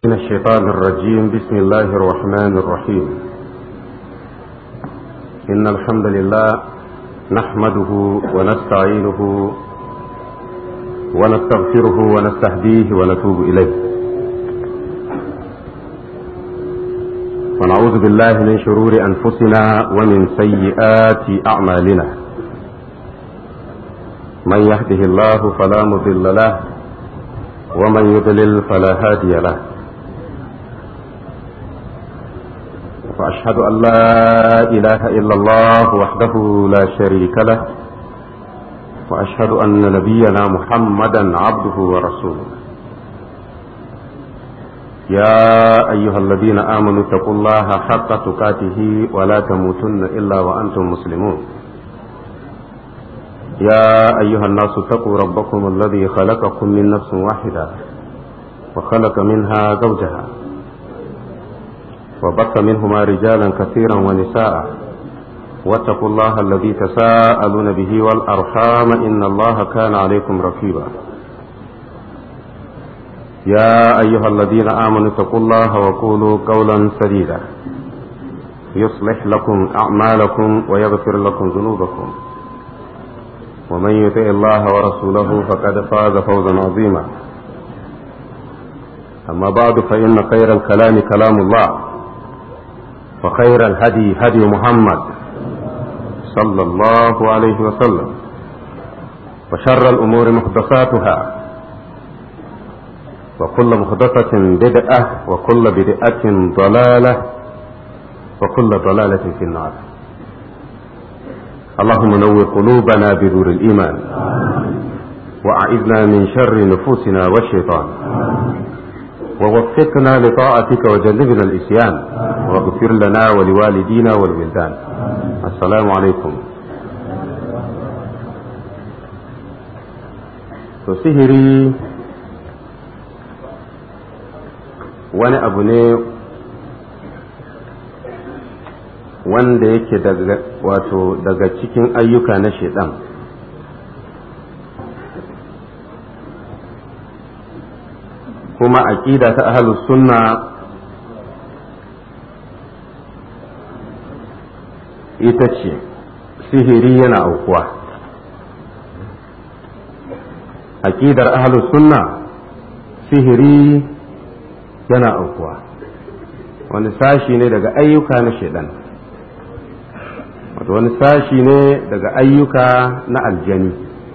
من الشيطان الرجيم بسم الله الرحمن الرحيم إن الحمد لله نحمده ونستعينه ونستغفره ونستهديه ونتوب إليه ونعوذ بالله من شرور أنفسنا ومن سيئات أعمالنا من يهده الله فلا مضل له ومن يضلل فلا هادي له وأشهد أن لا إله إلا الله وحده لا شريك له وأشهد أن نبينا محمدا عبده ورسوله يا أيها الذين آمنوا اتقوا الله حق تقاته ولا تموتن إلا وأنتم مسلمون يا أيها الناس اتقوا ربكم الذي خلقكم من نفس واحدة وخلق منها زوجها وبث منهما رجالا كثيرا ونساء واتقوا الله الذي تساءلون به والأرحام إن الله كان عليكم رقيبا يا أيها الذين آمنوا اتقوا الله وقولوا قولا سديدا يصلح لكم أعمالكم ويغفر لكم ذنوبكم ومن يطع الله ورسوله فقد فاز فوزا عظيما أما بعد فإن خير الكلام كلام الله وخير الهدي هدي محمد صلى الله عليه وسلم وشر الأمور محدثاتها وكل محدثة بدعة وكل بدعة ضلالة وكل ضلالة في النار اللهم نور قلوبنا بنور الإيمان وأعذنا من شر نفوسنا والشيطان ووفقنا لطاعتك وجنبنا الإسيان واغفر لنا ولوالدينا والولدان السلام عليكم to sihiri wani abu ne wanda yake daga wato daga cikin ayyuka na shaidan kuma aƙida ta ahlus sunna ita ce sihiri yana aukuwa aƙidar ahlus sunna sihiri yana aukuwa wani sashi ne daga ayyuka na shaidan wato wani sashi ne daga ayyuka na aljani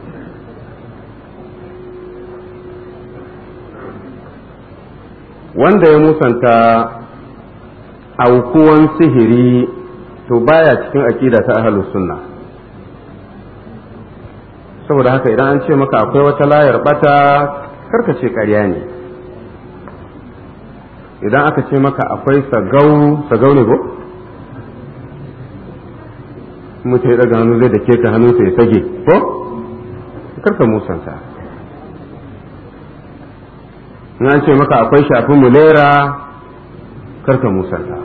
wanda ya musanta aukuwan sihiri to baya cikin aƙida ta ahlus sunna saboda haka idan an ce maka akwai wata layar bata karka ce ƙarya ne idan aka ce maka akwai sagau sagau ne ko mutum ya daga hannu zai da keta hannunsa ya sage ko karka musanta in an ce maka akwai shafin mulera karka musanta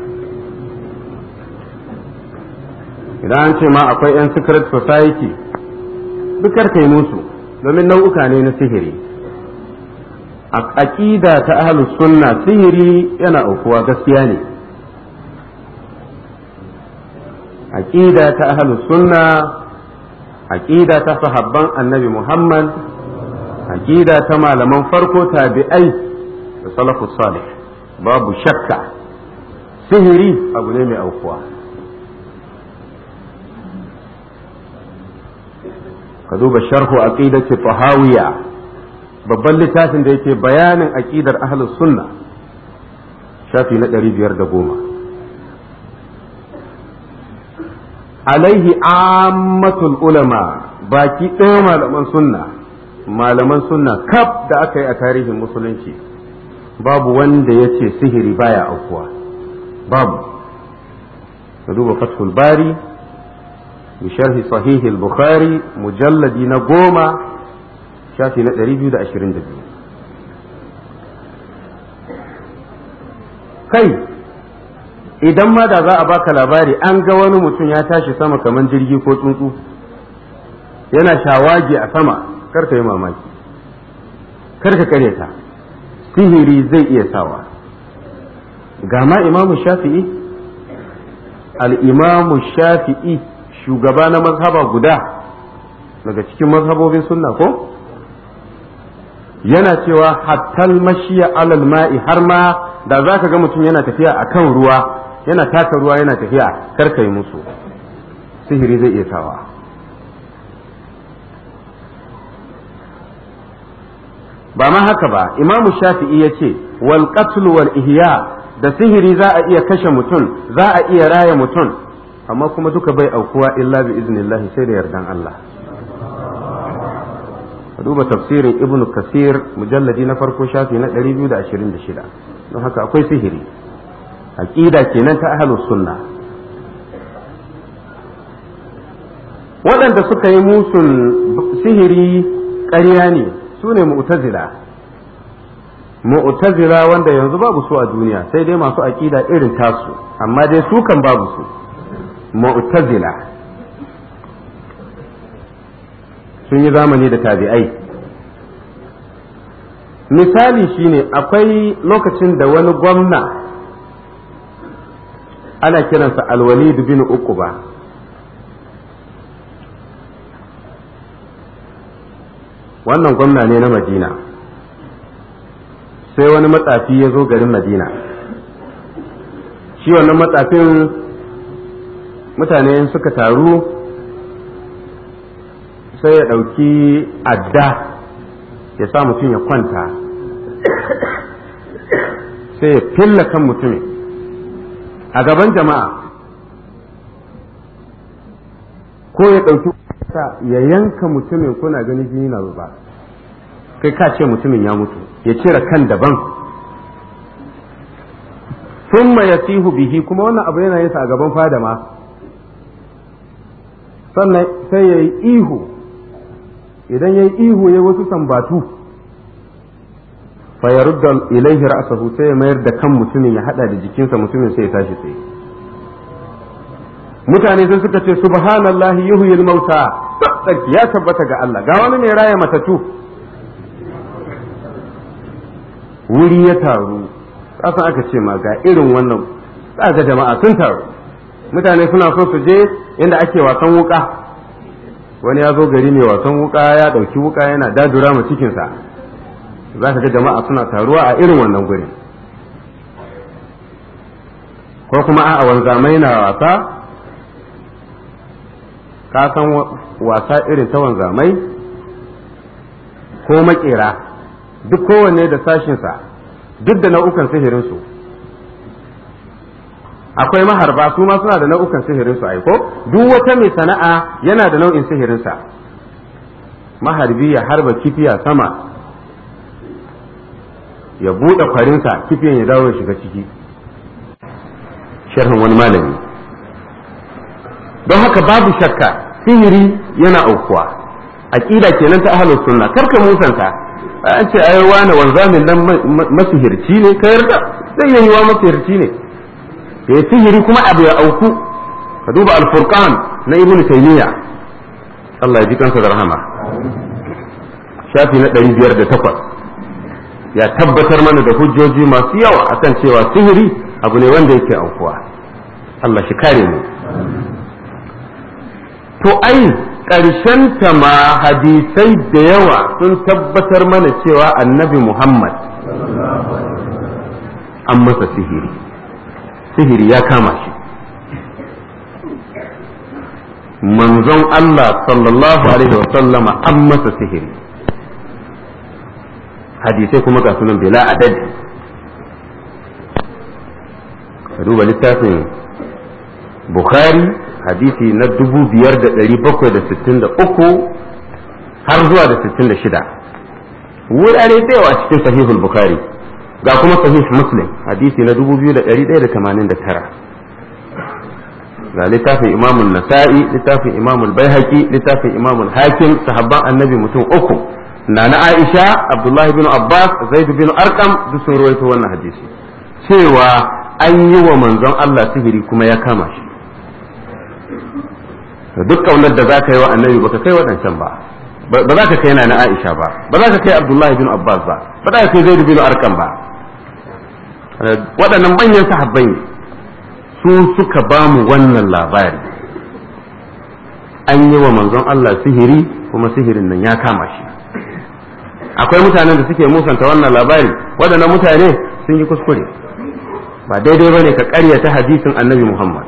idan an ce ma akwai 'yan secret society duk karka yi musu domin nau'uka ne na sihiri a aƙida ta ahlus sunna sihiri yana aukuwa gaskiya ne aƙida ta ahlus sunna aƙida ta sahabban annabi muhammad aƙida ta malaman farko tabi'ai da salafus salih babu shakka sihiri abu ne mai aukuwa ka duba sharhu aqidati tahawiya babban littafin da yake bayanin aqidar ahlus sunna shafi na ɗari biyar da goma alaihi ammatul ulama baki ɗaya malaman sunna malaman sunna kaf da aka yi a tarihin musulunci babu wanda ya ce sihiri baya aukuwa babu ka duba fathul bari bisharhi sahihi al-bukhari mujalladi na goma shafi na 222 kai idan ma da za a baka labari an ga wani mutum ya tashi sama kamar jirgi ko tsuntsu yana shawagi a sama karka yi mamaki karka kare ta sihiri zai iya sawa ga ma imamu shafi'i al-imamu shafi'i shugaba na mazhaba guda daga cikin mazhabobin sunna ko yana cewa hattal mashiya alal ma'i har ma da za ka ga mutum yana tafiya a kan ruwa yana taka ruwa yana tafiya karka yi musu sihiri zai iya sawa ba ma haka ba imamu shafi'i ya ce wal qatl wal ihya da sihiri za a iya kashe mutum za a iya raya mutum amma kuma duka bai aukuwa illa bi iznillahi sai da yardan Allah duba tafsirin ibnu kasir mujalladi na farko shafi na 226 don haka akwai sihiri aqida kenan ta ahlus sunna waɗanda suka yi musun sihiri ƙarya ne su ne mu'tazila mu'tazila wanda yanzu babu su a duniya sai dai masu aqida irin tasu amma dai su kan babu su mu'tazila sun yi zamani da tabi'ai misali shine akwai lokacin da wani gwamna ana kiransa alwalid bin uquba wannan gwamna ne na madina sai wani matsafi ya zo garin madina shi wannan matsafin mutane suka taru sai ya ɗauki adda ya sa mutum ya kwanta sai ya filla kan mutumin a gaban jama'a ko ya ɗauki ya yanka mutumin kuna gani jini na zuba kai ka ce mutumin ya mutu ya cire kan daban summa ya sihu bihi kuma wannan abu yana yinsa a gaban fada ma sannan sai ya yi ihu idan ya yi ihu ya wasu sambatu fa ya rudda ilaihi ra'sahu sai ya mayar da kan mutumin ya hada da jikinsa mutumin sai ya tashi tsaye mutane sai suka ce subhanallahi yuhyil mauta tsarki ya tabbata ga Allah ga wani mai raya matatu wuri ya taru kasan aka ce ma ga irin wannan ga jama'a sun taru mutane suna so su je inda ake wasan wuka wani ya zo gari mai wasan wuka ya ɗauki wuka yana dadura ma cikinsa za ka ga jama'a suna taruwa a irin wannan guri ko kuma a wanzamai na wasa ka san wasa irin ta wanzamai ko makera duk kowanne da sashinsa duk da nau'ukan sihirinsu akwai maharba su ma suna da nau'ukan sihirinsu aiko duk wata mai sana'a yana da nau'in sihirinsa maharbi ya harba kifiya sama ya buɗe kwarinsa kifiyan ya dawo ya shiga ciki sharhin wani malami don haka babu shakka sihiri yana aukuwa aqida kenan ta ahlus sunna karka musanta an ce ai wani wanzamin nan masihirci ne ka yarda zai yi wa masihirci ne ya sihiri kuma abu ya auku ka duba al-furqan na ibn taymiya Allah ya ji kansa da rahama shafi na 508 ya tabbatar mana da hujjoji masu yawa akan cewa sihiri abu ne wanda yake aukuwa Allah shi kare mu to ai ta ma hadisai da yawa sun tabbatar mana cewa annabi Muhammad an masa sihiri sihiri ya kama shi manzon Allah sallallahu alaihi wa sallama an masa sihiri hadisai kuma ga sunan bila adadi ka duba littafin Bukhari hadisi na dubu biyar da ɗari bakwai da sittin da uku har zuwa da sittin da shida wurare da yawa cikin sahihul Bukhari ga kuma sahih Muslim hadisi na dubu biyu da ɗari ɗaya da tamanin da tara ga littafin imamun nasa'i littafin imamul baihaqi littafin imamul hakim sahabban annabi mutum uku na na aisha abdullahi bin abbas zaid bin arkam duk sun rawaito wannan hadisi cewa an yi wa manzon allah sihiri kuma ya kama shi duk kaunar da za ka yi wa annabi baka kai waɗancan ba ba za ka kai na na aisha ba ba za ka kai abdullahi bin abbas ba ba za ka kai zaid bin arkam ba waɗannan manyan sahabbai ne su suka ba mu wannan labari an yi wa manzon Allah sihiri kuma sihirin nan ya kama shi akwai mutanen da suke musanta wannan labari waɗannan mutane sun yi kuskure ba daidai ba ne ka ƙaryata hadisin annabi Muhammad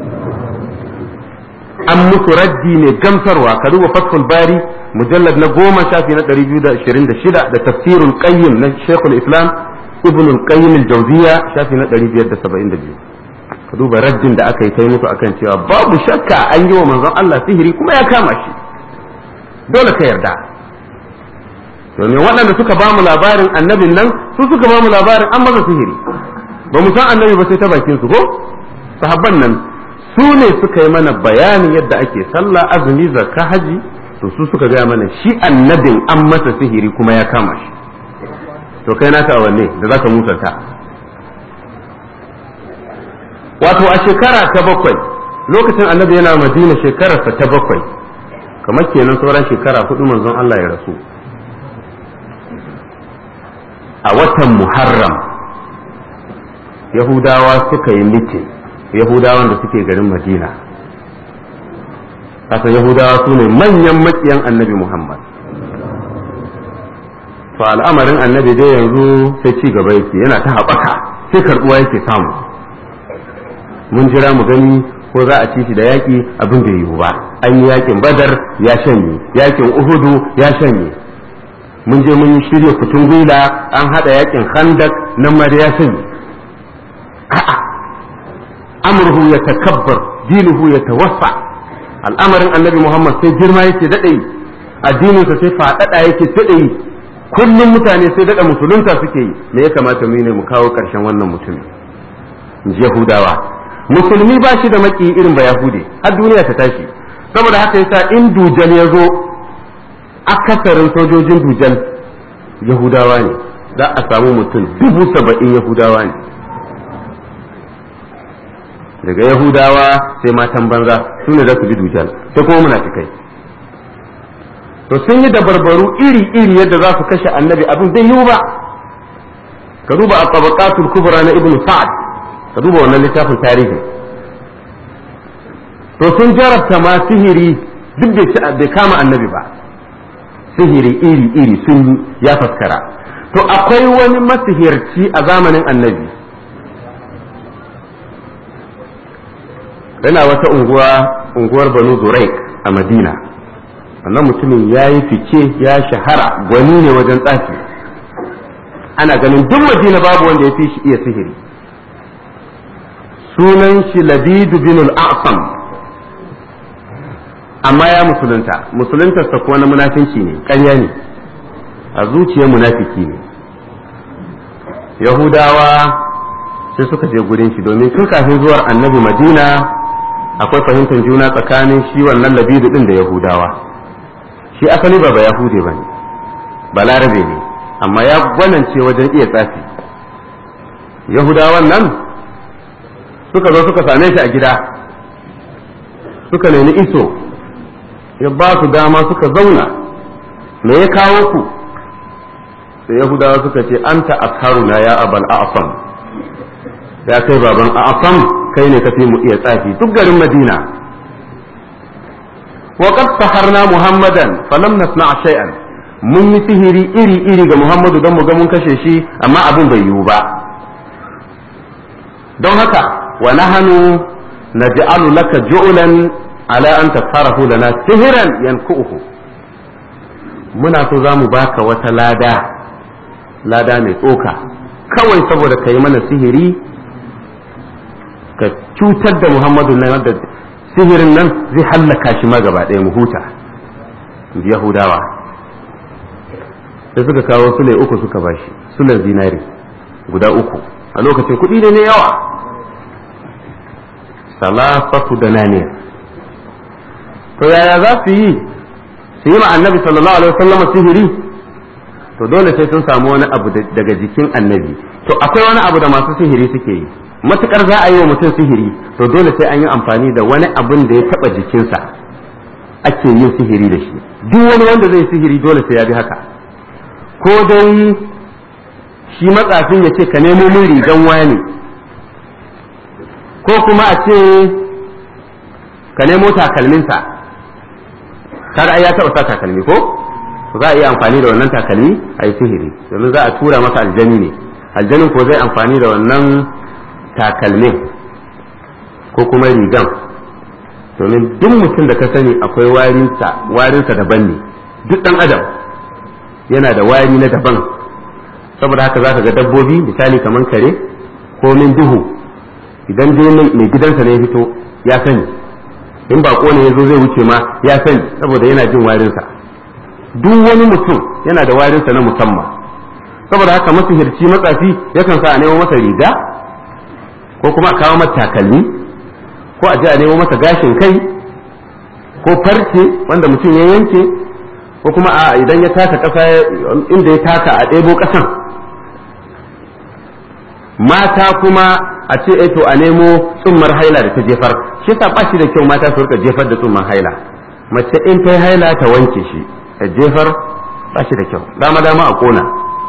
an musu raddi ne gamsarwa ka duba fathul bari mujallad na goma shafi na 226 da tafsirul qayyim na shekul islam ibn al-qayyim al-jawziya shafi na 572 ka duba raddin da aka yi ta musu akan cewa babu shakka an yi wa manzon Allah sihiri kuma ya kama shi dole ka yarda domin waɗanda suka ba mu labarin annabin nan su suka ba mu labarin an masa sihiri ba mu san annabi ba sai ta bakin su ko sahabban nan su ne suka yi mana bayanin yadda ake sallah azumi zakka haji to su suka gaya mana shi annabin an masa sihiri kuma ya kama shi to kai naka wanne da zaka musanta wato a shekara ta bakwai lokacin annabi yana madina shekararsa ta bakwai kamar kenan sauran shekara hudu manzon Allah ya rasu a watan muharram yahudawa suka yi mitin yahudawan da suke garin madina kasa yahudawa su ne manyan makiyan annabi muhammad to al'amarin annabi dai yanzu sai ci gaba yake yana ta haɓaka sai karɓuwa yake samu mun jira mu gani ko za a ci shi da yaƙi abin da yiwu ba an yi yaƙin badar ya shanye yaƙin uhudu ya shanye mun je mun yi shirya kutun gwila an haɗa yaƙin handak nan ma da ya shanye a'a amurhu ya takabbar dinuhu ya tawassa al'amarin annabi muhammad sai girma yake daɗe addininsa sai faɗaɗa yake daɗe kullum mutane sai daɗa musulunta suke yi me ya kamata mu ne mu kawo ƙarshen wannan mutumin yahudawa musulmi ba shi da maki irin ba yahude har duniya ta tashi saboda haka yasa in dujal ya zo akasarin sojojin dujal yahudawa ne za a samu mutum dubu saba'in yahudawa ne daga yahudawa sai matan banza su ne za su bi dujal sai kuma munafikai to sun yi dabarbaru iri-iri yadda za su kashe annabi abin bai yiwu ba ka duba a tabaqatul kubra na ibnu sa'ad ka duba wannan littafin tarihi to sun jarabta ma sihiri duk bai kama annabi ba sihiri iri-iri sun ya faskara to akwai wani masihirci a zamanin annabi yana wata unguwa unguwar banu zuraik a madina wannan mutumin ya yi fice ya shahara gwani ne wajen tsafi ana ganin duk madina babu wanda ya fi shi iya sihiri sunan shi labidu bin al'asam amma ya musulunta musuluntarsa kuwa na munafinci ne ƙarya ne a zuciyar munafiki ne yahudawa sai suka je gurin shi domin tun kafin zuwar annabi madina akwai fahimtar juna tsakanin shi wannan labidu din da yahudawa shi asali ba ba yahude ba ne balarabe ne amma ya gwanance wajen iya tsafi yahudawan nan suka zo suka same shi a gida suka nemi iso ya ba su dama suka zauna me ya kawo ku sai yahudawa suka ce anta akaruna ya abal a'fam ya kai baban a'fam kai ne kafi mu iya tsafi duk garin madina wa qad saharna muhammadan falam nasna shay'an mun yi sihiri iri iri ga muhammadu don mu ga mun kashe shi amma abin bai yiwu ba don haka wa nahanu naj'alu laka ju'lan ala an tafarahu lana sihiran yanku'uhu muna so za mu baka wata lada lada mai tsoka kawai saboda ka yi mana sihiri ka cutar da muhammadu nan da sihirin nan zai hallaka shi ma gaba ɗaya mu huta yahudawa sai suka kawo sule uku suka bashi sulan zinari guda uku a lokacin kuɗi ne ne yawa salafatu da naniyar to yaya za su yi su yi ma annabi sallallahu alaihi wasallam sihiri to dole sai sun samu wani abu daga jikin annabi to akwai wani abu da masu sihiri suke yi matukar za a yi wa mutum sihiri to dole sai an yi amfani da wani abin da ya taba jikinsa ake yin sihiri da shi duk wani wanda zai sihiri dole sai ya bi haka ko dai shi matsafin ya ce ka nemo min rigan wani ko kuma a ce ka nemo takalminsa kaga ai ya taɓa sa takalmi ko za a iya amfani da wannan takalmi a yi sihiri domin za a tura masa aljani ne aljanin ko zai amfani da wannan takalmin ko kuma rigan domin duk mutum da ka sani akwai warinsa warinsa daban ne duk ɗan adam yana da wari na daban saboda haka za ka ga dabbobi misali kamar kare ko min duhu idan dai mai gidansa ne ya fito ya sani in bako ne ya zo zai wuce ma ya sani saboda yana jin warinsa duk wani mutum yana da warinsa na musamman saboda haka masihirci matsafi yakan sa a nemo masa riga ko kuma a kawo masa takalmi ko a je a nemo masa gashin kai ko farce wanda mutum ya yanke ko kuma a idan ya taka ƙasa inda ya taka a ɗebo ƙasan mata kuma a ce to a nemo tsummar haila da ta jefar shi sa ba shi da kyau mata su rika jefar da tsummar haila mace in ta haila ta wanke shi ta jefar ba shi da kyau dama dama a kona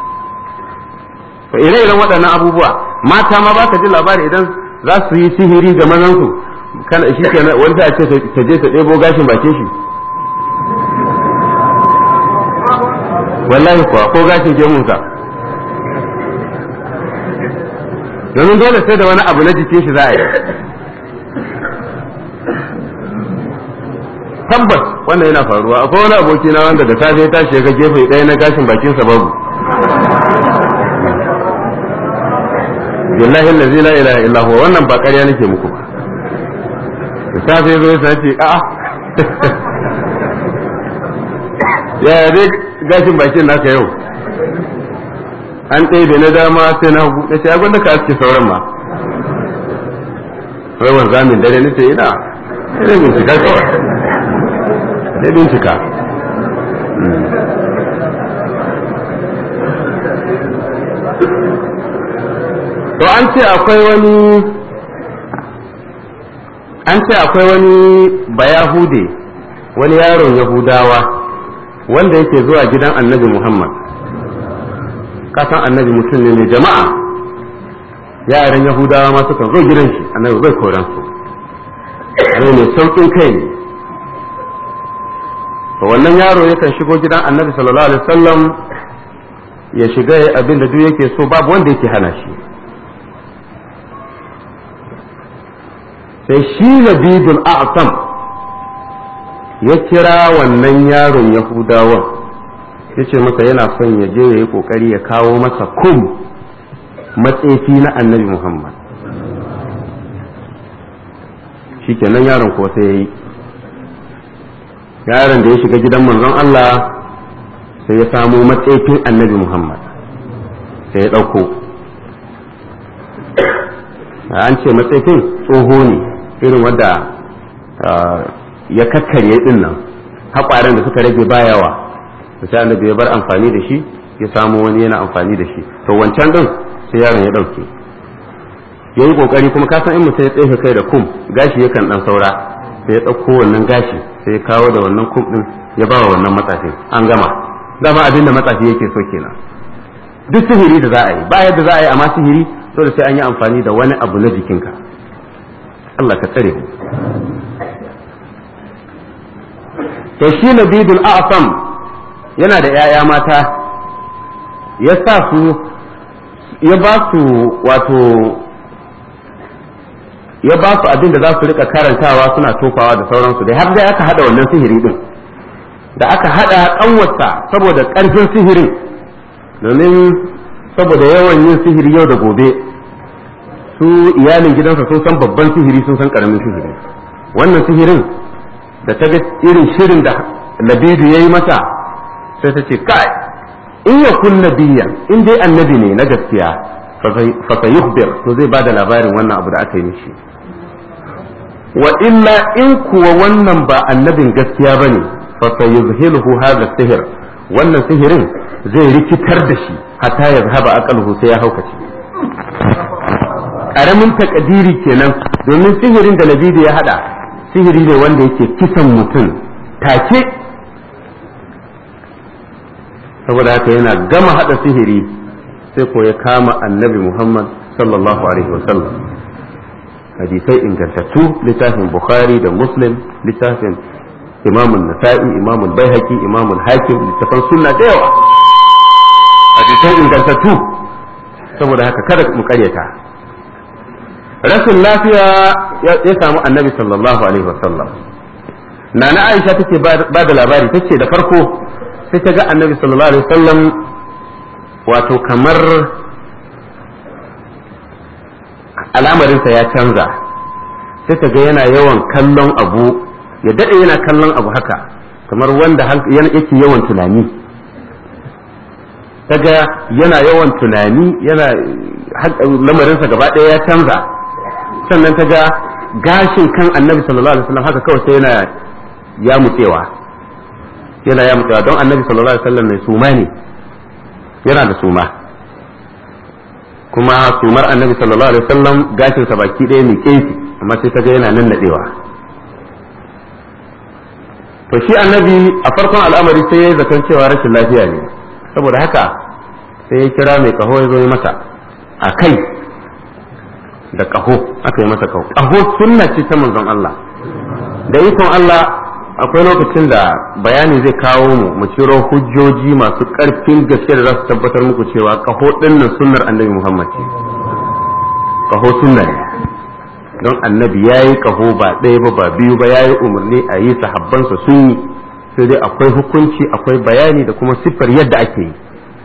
to ire-iren waɗannan abubuwa mata ma ba ka ji labari idan za su yi sihiri ga mazansu kana shi ke wani a ce ta je ta ɗebo gashin bakin shi wallahi kuwa ko gashin gemunsa domin dole sai da wani abu na jikin shi za a yi tabbas wannan yana faruwa akwai wani aboki na wanda da safe ya tashi ga gefe ɗaya na gashin bakinsa babu billahi allazi la ilaha illa huwa wannan ba ƙarya nake muku ba da safe zo ya ce a'a ya dai gashin bakin naka yau an ɗaya da na dama sai na hagu na ce ya gwanda ka aske sauran ma rawan zamin dare na ce ina sai bincika kawai sai bincika to an ce akwai wani an ce akwai wani bayahude wani yaron yahudawa wanda yake zuwa gidan annabi muhammad kasan annabi mutum ne mai jama'a yaran yahudawa ma suka zo gidan shi annabi bai koran su zai mai saukin kai ne to wannan yaro yakan shigo gidan annabi sallallahu alaihi wasallam ya shiga abin da duk yake so babu wanda yake hana shi sai shi labidul a'sam ya kira wannan yaron yahudawan ya ce masa yana son ya je ya yi kokari ya kawo masa kum matsefi na annabi muhammad shikenan yaron ko sai ya yi yaron da ya shiga gidan manzon Allah sai ya samo matsefin annabi muhammad sai ya ɗauko an ce matsefin tsoho ne irin wadda ya kakkarye din nan haƙwaren da suka rage ba yawa da sai annabi ya bar amfani da shi ya samu wani yana amfani da shi to wancan din sai yaron ya ɗauke ya yi ƙoƙari kuma ka san in mutum ya tsefe kai da kum gashi yakan ɗan saura sai ya ɗauko wannan gashi sai ya kawo da wannan kum ɗin ya ba wa wannan matsafi an gama dama abin da matsafi yake so kenan duk sihiri da za a yi ba yadda za a yi amma sihiri dole sai an yi amfani da wani abu na jikinka Allah ka tsare mu to shi nabidul a'sam yana da 'ya'ya mata ya sa su ya ba su wato ya ba su abin da za su rika karantawa suna tofawa da sauransu dai har dai aka hada wannan sihiri din da aka hada kanwarsa saboda karfin sihirin domin saboda yawan yin sihiri yau da gobe su iyalin gidansa sun san babban sihiri sun san karamin sihiri wannan sihirin da ta ga irin shirin da labidu ya yi mata sai ta ce kai in ya kun nabiyan in dai annabi ne na gaskiya fa sayukhbir to zai bada labarin wannan abu da aka yi mishi wa illa in kuwa wannan ba annabin gaskiya bane fa sayuzhiluhu hadha sihir wannan sihirin zai rikitar da shi hatta ya zahaba aqaluhu sai ya haukace karamin takadiri kenan domin sihirin da labidu ya hada sihiri ne wanda yake kisan mutum take saboda haka yana gama hada sihiri sai ko ya kama annabi muhammad sallallahu alaihi wasallam hadisai ingantattu littafin bukhari da muslim littafin imamun nasa'i imamun baihaqi imamun hakim littafan sunna da yawa hadisai ingantattu saboda haka kada mu karyata rashin lafiya ya samu annabi sallallahu alaihi wasallam nana aisha take ba da labari tace da farko sai ta ga annabi sallallahu alaihi wasallam wato kamar al'amarinsa ya canza sai ta ga yana yawan kallon abu ya daɗe yana kallon abu haka kamar wanda yake yawan tunani ta ga yana yawan tunani yana lamarinsa gaba ɗaya ya canza sannan ta ga gashin kan annabi sallallahu alaihi wasallam haka kawai sai yana ya mutsewa yana ya mutsewa don annabi sallallahu alaihi wasallam mai suma ne yana da suma kuma sumar annabi sallallahu alaihi wasallam gashin sa baki ɗaya mai kefi amma sai ta ga yana nan nadewa to shi annabi a farkon al'amari sai ya zaton cewa rashin lafiya ne saboda haka sai ya kira mai kaho ya zo masa a kai da kaho aka yi masa kaho kaho sunna ce ta manzon Allah da ikon Allah akwai lokacin da bayani zai kawo mu mu ciro hujjoji masu ƙarfin gaske da za su tabbatar muku cewa kaho dinnan sunnar annabi Muhammad ce kaho sunna ne don annabi ya yi kaho ba ɗaya ba ba biyu ba ya yi umarni a yi sahabbansa sun yi sai dai akwai hukunci akwai bayani da kuma siffar yadda ake yi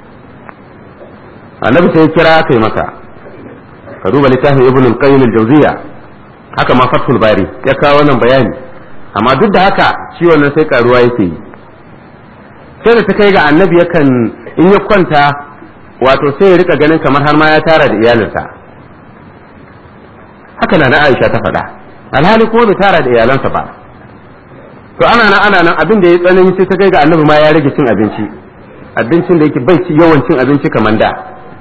annabi sai ya kira aka yi maka ka duba littafin ibn al-qayyim al-jawziya haka ma fathul bari ya kawo wannan bayani amma duk da haka ciwon nan sai karuwa yake yi sai da ta kai ga annabi yakan in ya kwanta wato sai ya rika ganin kamar har ma ya tara da iyalinsa haka na na Aisha ta faɗa alhali kuma bai tara da iyalansa ba to ana nan ana nan abin da ya tsanani sai ta kai ga annabi ma ya rage cin abinci abincin da yake bai ci yawan cin abinci kamar da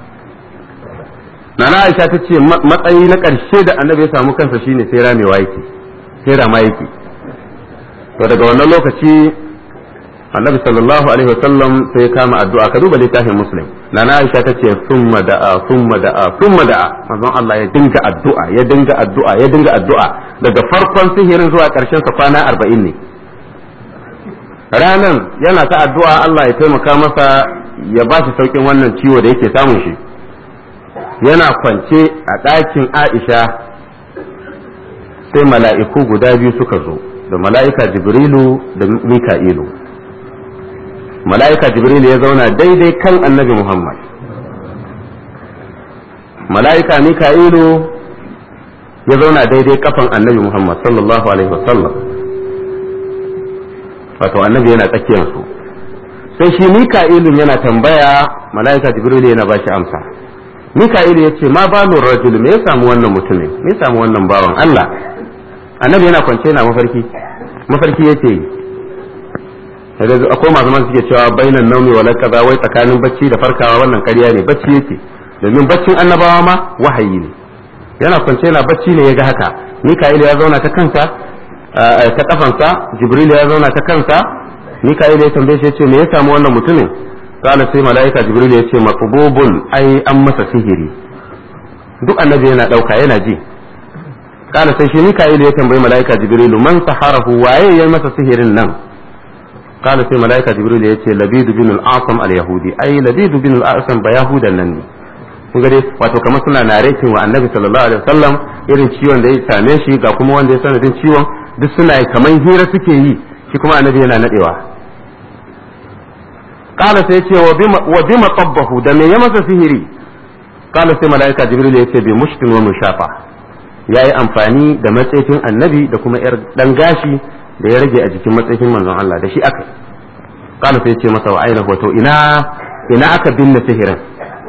nana Aisha ta ce matsayi na ƙarshe da annabi ya samu kansa shine sai ramewa yake sai rama yake to daga wannan lokaci annabi sallallahu alaihi wasallam sai ya kama addu'a ka duba littafin muslim nana aisha ta ce summa da'a summa da'a summa da'a manzon Allah ya dinga addu'a ya dinga addu'a ya dinga addu'a daga farkon sihirin zuwa karshen sa kwana 40 ne ranan yana ta addu'a Allah ya taimaka masa ya ba shi saukin wannan ciwo da yake samun shi yana kwance a ɗakin Aisha sai mala'iku guda biyu suka zo da mala'ika jibrilu da mika'ilu mala'ika jibrilu ya zauna daidai kan annabi muhammad mala'ika mika'ilu ya zauna daidai kafan annabi muhammad sallallahu alaihi wasallam wato annabi yana tsakiyarsu sai shi mika'ilu yana tambaya mala'ika jibrilu yana ba shi amsa mika'ilu ya ce ma balun rajul me ya samu wannan mutumin me ya samu wannan bawan allah annabi yana kwance yana mafarki mafarki yake yi akwai masu man suke cewa bainan naumi wala kaza wai tsakanin bacci da farkawa wannan ƙarya ne bacci yake domin baccin annabawa ma wahayi ne yana kwance yana bacci ne ya ga haka mika'il ya zauna ta kansa ta kafansa jibril ya zauna ta kansa mika'il ya tambaye shi ya ce me ya samu wannan mutumin kana sai mala'ika jibril ya ce maqbubun ai an masa sihiri duk annabi yana dauka yana ji kana sai shi mika'il ya tambayi mala'ika jibril man saharahu waye yayi masa sihirin nan kana sai mala'ika jibril ya ce labidu bin al-asam al-yahudi ai labidu bin al-asam ba yahudan nan ne kun ga dai wato kamar suna naretin wa annabi sallallahu alaihi wasallam irin ciwon da ya same shi ga kuma wanda ya sanadin ciwon duk suna kamar hira suke yi shi kuma annabi yana nadewa kala sai ce wa bima tabbahu da me ya masa sihiri kala sai mala'ika jibril ya ce bi mushtin wa mushafa ya yi amfani da matsayin annabi da kuma yar dan gashi da ya rage a jikin matsayin manzon Allah da shi aka kala sai ce masa wa aina hoto ina ina aka binne sihirin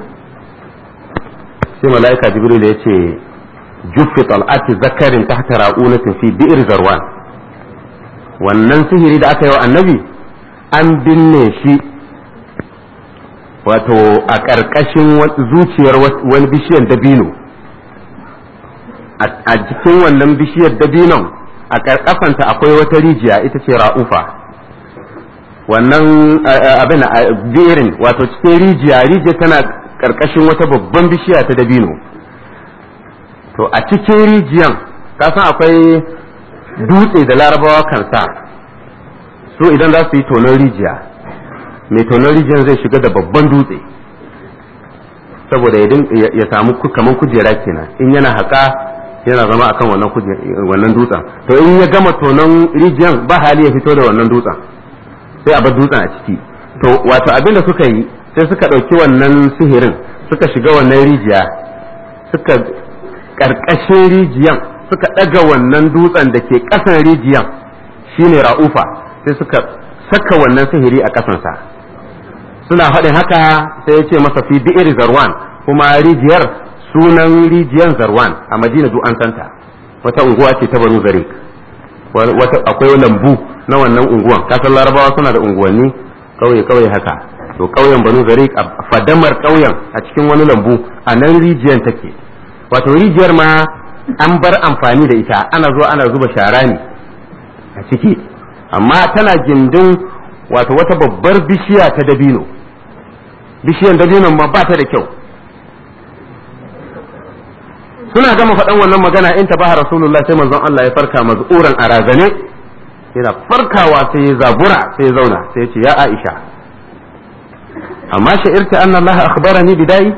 sai mala'ika jibril ya ce juffi tal'ati zakarin tahta ra'unatin fi bi'r zarwan wannan sihiri da aka yi wa annabi an binne shi wato a ƙarƙashin zuciyar wani bishiyar dabino a jikin wannan bishiyar dabinon a ƙarƙafanta akwai wata rijiya ita ce ra'ufa wannan abin birin wato cikin rijiya rijiya tana ƙarƙashin wata babban bishiya ta dabino to a cikin rijiyan kasan akwai dutse da larabawa kan sa su idan za su yi tonon rijiya mai tonon rijiyan zai shiga da babban dutse saboda ya samu kaman kujera kenan in yana haƙa yana zama akan wannan wannan dutsen to in ya gama tonon rijiyan ba hali ya fito da wannan dutsen sai a bar dutsen a ciki to wato abin da suka yi sai suka ɗauki wannan sihirin suka shiga wannan rijiya suka ƙarƙashin rijiyan suka ɗaga wannan dutsen da ke ƙasan rijiyan shine ra'ufa sai suka saka wannan sihiri a ƙasansa suna faɗin haka sai ya ce masa fi bi'ir zarwan kuma rijiyar sunan rijiyar zarwan a madina duk an santa wata unguwa ce ta banu zarik akwai lambu na wannan unguwan kasan larabawa suna da unguwanni kauye kauye haka to kauyen banu zarik a fadamar kauyen a cikin wani lambu a nan rijiyar take wato rijiyar ma an bar amfani da ita ana zuwa ana zuba shara ne a ciki amma tana gindin wato wata babbar bishiya ta dabino bishiyan dabinon ma ba ta da kyau suna gama faɗan wannan magana in tabaha rasulullah sai manzon Allah ya farka maz'uran a razane yana farkawa sai ya zabura sai ya zauna sai ya ce ya Aisha amma sha'irta anna Allah akhbarani bidai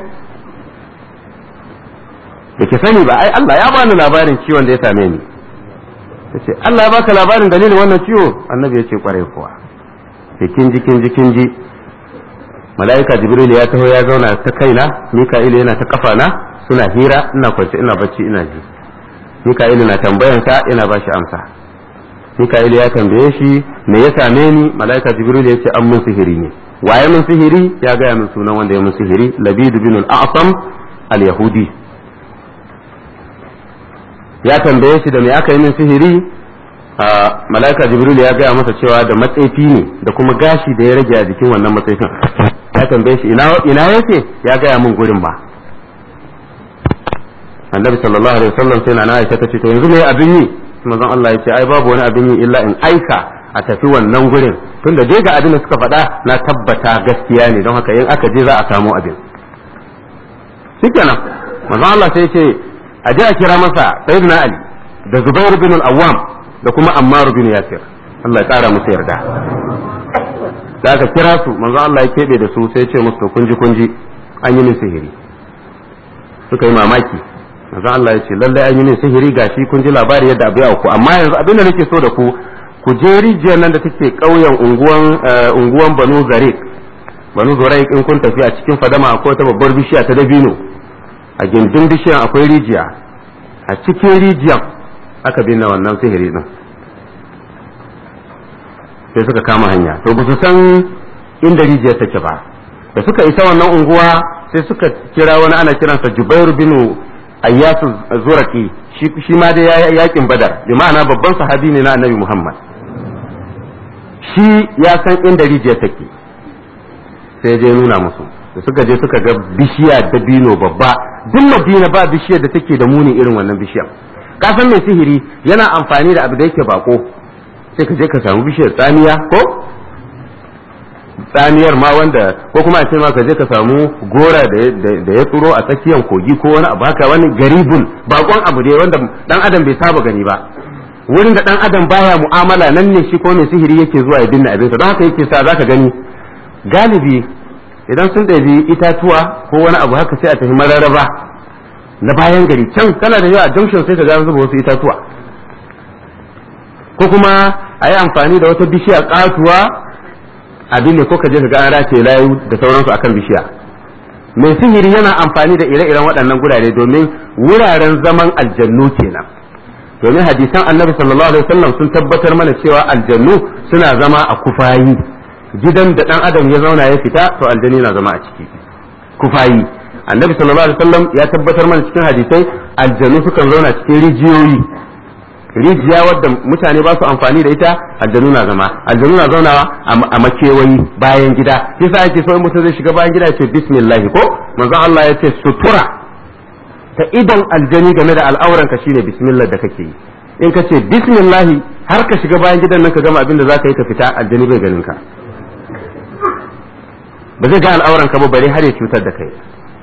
da ke sani ba ai Allah ya bani labarin ciwon da ya same ni yace Allah ya baka labarin dalilin wannan ciwo annabi ya ce kwarai kuwa sai kin ji kin ji kin ji mala'ika jibril ya taho ya zauna ta kaina mika'il yana ta kafana suna hira ina kwance ina bacci ina ji mika'il na tambayan sa ina bashi amsa mika'il ya tambaye shi me ya same ni mala'ika jibril ya ce an mun sihiri ne waye mun sihiri ya gaya min sunan wanda ya mun sihiri labid bin al-a'sam al-yahudi ya tambaye shi da me aka yi min sihiri mala'ika jibril ya gaya masa cewa da matsefi ne da kuma gashi da ya rage a jikin wannan matsefin ya tambaye shi ina yake ya gaya min gurin ba annabi sallallahu alaihi wasallam sai na Aisha tace to yanzu me abin yi manzon Allah ya ce ai babu wani abin yi illa in aika a tafi wannan gurin tunda dai ga abin da suka faɗa na tabbata gaskiya ne don haka in aka je za a samu abin shikenan manzon Allah sai ya ce a je a kira masa sayyidina Ali da Zubair bin al-Awwam da kuma Ammar bin Yasir Allah ya kara musu yarda da aka kira su manzo Allah ya kebe da su sai ce musu kunji kunji an yi min sihiri suka yi mamaki manzo Allah ya ce lallai an yi min sihiri gashi kun ji labari yadda abu ya ku amma yanzu abin da nake so da ku ku je rijiyar nan da take ƙauyen unguwan unguwan Banu Zarik Banu Zarik in kun tafi a cikin fadama akwai ta babbar bishiya ta dabino a gindin bishiyan akwai rijiya a cikin rijiyan aka binne wannan sihiri din sai suka kama hanya to ba su san inda rijiyar take ba da suka isa wannan unguwa sai suka kira wani ana kiransa Jubair bin Ayyasu Zuraki shi ma dai ya yakin Badar bi ma'ana babban sahabi ne na Annabi Muhammad shi ya san inda rijiyar take sai je nuna musu da suka je suka ga bishiya dabino babba duk madina ba bishiyar da take da muni irin wannan bishiyar ka san mai sihiri yana amfani da abu da yake bako sai ka je ka samu bishiyar tsamiya ko tsamiyar ma wanda ko kuma a ce ma ka je ka samu gora da ya tsuro a tsakiyar kogi ko wani abu haka wani garibun bakon abu ne wanda dan adam bai saba gani ba wurin da dan adam baya mu'amala nan ne shi ko mai sihiri yake zuwa ya binne abinsa don haka yake sa zaka gani galibi idan sun ɗabi itatuwa ko wani abu haka sai a tafi mararraba na bayan gari can kana da yawa junction sai ka ga zuba wasu itatuwa ko kuma a yi amfani da wata bishiya katuwa abin ne ko ka je ka ga an race layu da sauransu akan bishiya mai sihiri yana amfani da ire-iren waɗannan gurare domin wuraren zaman aljannu kenan domin hadisan annabi sallallahu alaihi wasallam sun tabbatar mana cewa aljannu suna zama a kufayi gidan da dan adam ya zauna ya fita to aljani na zama a ciki kufayi annabi sallallahu alaihi wasallam ya tabbatar mana cikin hadisai aljannu sukan zauna cikin rijiyoyi rijiya wadda mutane ba su amfani da ita aljanu na zama aljanu na zaunawa a makewayi bayan gida yasa ake so in mutum zai shiga bayan gida ya ce bismillah ko manzon Allah ya ce sutura ta idan aljani game da al'auran ka shine bismillah da kake yi in ka ce bismillah har ka shiga bayan gidan nan ka gama abin da zaka yi ka fita aljani bai ganin ka ba zai ga al'auran ka ba bare har ya cutar da kai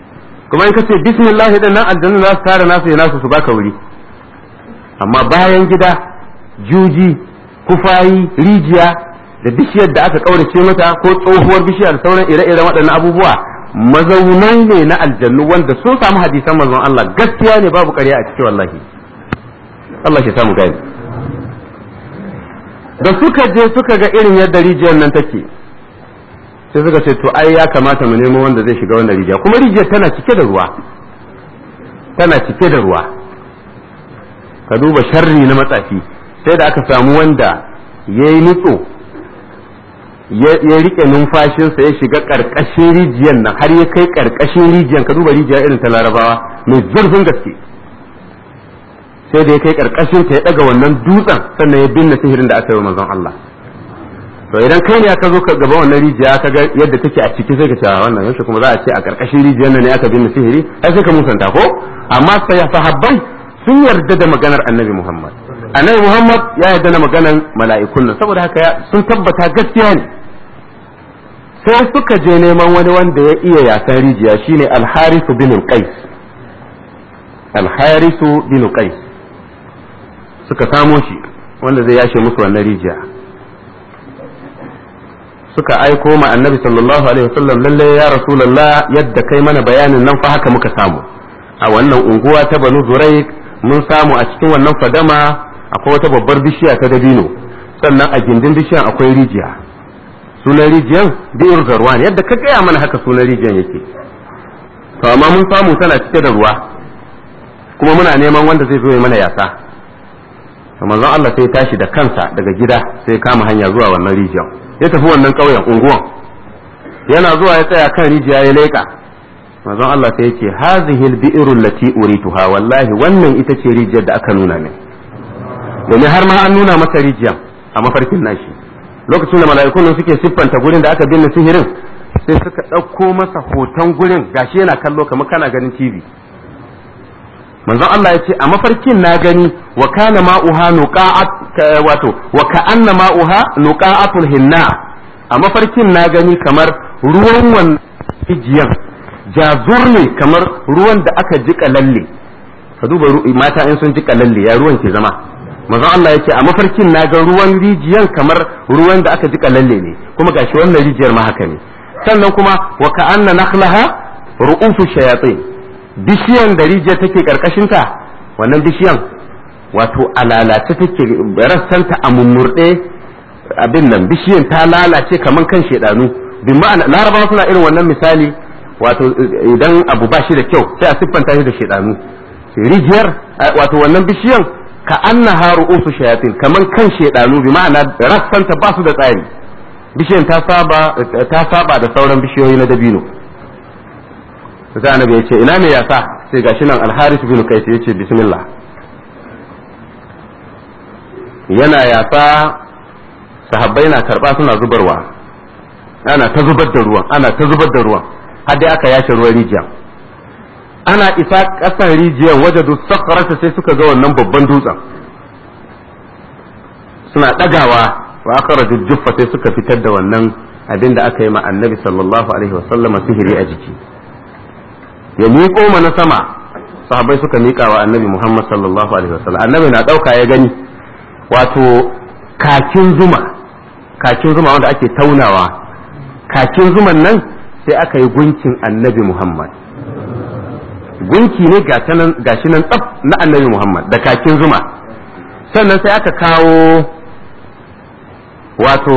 kuma in ka ce bismillah din nan aljannu za su tara nasu ya nasu su baka wuri amma bayan gida juji kufayi rijiya da bishiyar da aka kaurace mata ko tsohuwar bishiyar sauran ire-iren waɗannan abubuwa mazaunai ne na aljannu wanda sun samu hadisan manzon Allah gaskiya ne babu ƙarya a cikin wallahi Allah ya samu gani da suka je suka ga irin yadda rijiyar nan take sai suka ce to ai ya kamata mu nemo wanda zai shiga wannan rijiya kuma rijiyar tana cike da ruwa tana cike da ruwa ka duba sharri na matsafi sai da aka samu wanda ya yi nutso ya rike numfashinsa ya shiga ƙarƙashin rijiyar nan har ya kai ƙarƙashin rijiyar ka duba rijiya irin ta larabawa mai zurfin gaske sai da ya kai ƙarƙashin ta ya ɗaga wannan dutsen sannan ya binne sihirin da aka yi wa manzon Allah to idan kai ne aka zo ka gaba wannan rijiya ka ga yadda take a ciki sai ka ce wannan yaushe kuma za a ce a ƙarƙashin rijiyar nan ne aka binne sihiri ai sai ka musanta ko amma sahabbai sun yarda da maganar annabi Muhammad annabi Muhammad ya yarda da maganar mala'ikun nan saboda haka sun tabbata gaskiya ne sai suka je neman wani wanda ya iya yasan rijiya shine al-harisu bin qais al-harisu bin qais suka samo shi wanda zai yashe musu wannan rijiya suka aiko ma annabi sallallahu alaihi wasallam lalle ya rasulullah yadda kai mana bayanin nan fa haka muka samu a wannan unguwa ta banu zuraik mun samu a cikin wannan fadama akwai wata babbar bishiya ta dabino sannan a gindin bishiyan akwai rijiya sunan rijiyan bi'ir zarwan yadda ka gaya mana haka sunan rijiyan yake to amma mun samu tana cike da ruwa kuma muna neman wanda zai zo ya mana yasa manzon Allah sai tashi da kansa daga gida sai kama hanya zuwa wannan rijiyan ya tafi wannan ƙauyen unguwan yana zuwa ya tsaya kan rijiya ya leƙa manzon Allah sai ya ce hazihi al-bi'ru allati urituha wallahi wannan ita ce rijiyar da aka nuna min domin har ma an nuna masa rijiyar a mafarkin nashi lokacin da mala'ikun nan suke siffanta gurin da aka binne sihirin sai suka ɗauko masa hoton gurin gashi yana kallo kamar kana ganin TV manzon Allah ya ce a mafarkin na gani wa kana ma'uha nuqa'at wato wa ka'anna ma'uha nuqa'atul hinna a mafarkin na gani kamar ruwan wannan rijiyan jazur ne kamar ruwan da aka jika lalle ka duba mata in sun jika lalle ya ruwan ke zama manzon Allah ya ce a mafarkin na ga ruwan rijiyan kamar ruwan da aka jika lalle ne kuma gashi wannan rijiyar ma haka ne sannan kuma wa ka'anna nakhlaha ru'ufu shayatin bishiyan da rijiyar take karkashinta wannan bishiyan wato a lalace take rassanta a mummurɗe abin nan bishiyan ta lalace kaman kan shedanu bin ma'ana larabawa suna irin wannan misali wato idan abu ba shi da kyau sai a siffanta shi da shedanu rijiyar wato wannan bishiyan ka annaha ru'usu shayatin kaman kan shedanu bi ma'ana rassanta ba su da tsari bishiyan ta saba ta saba da sauran bishiyoyi na dabino sai annabi ya ce ina me yasa sai gashi nan alharis bin kais ya ce bismillah yana yasa sahabbai na karba suna zubarwa ana ta zubar da ruwan ana ta zubar da ruwan har dai aka yashe ruwan rijiya ana isa kasan rijiyar waje da sakarata sai suka ga wannan babban dutsen suna ɗagawa wa aka raju juffa sai suka fitar da wannan abin da aka yi ma annabi sallallahu alaihi wasallama sihiri a jiki ya miƙo mana sama sahabbai suka miƙa wa annabi muhammad sallallahu alaihi wasallam annabi na ɗauka ya gani wato kakin zuma kakin zuma wanda ake taunawa kakin zuman nan sai aka yi gunkin annabi muhammad gunki ne gashi nan tsaf na annabi Muhammad da kakin zuma sannan sai aka kawo wato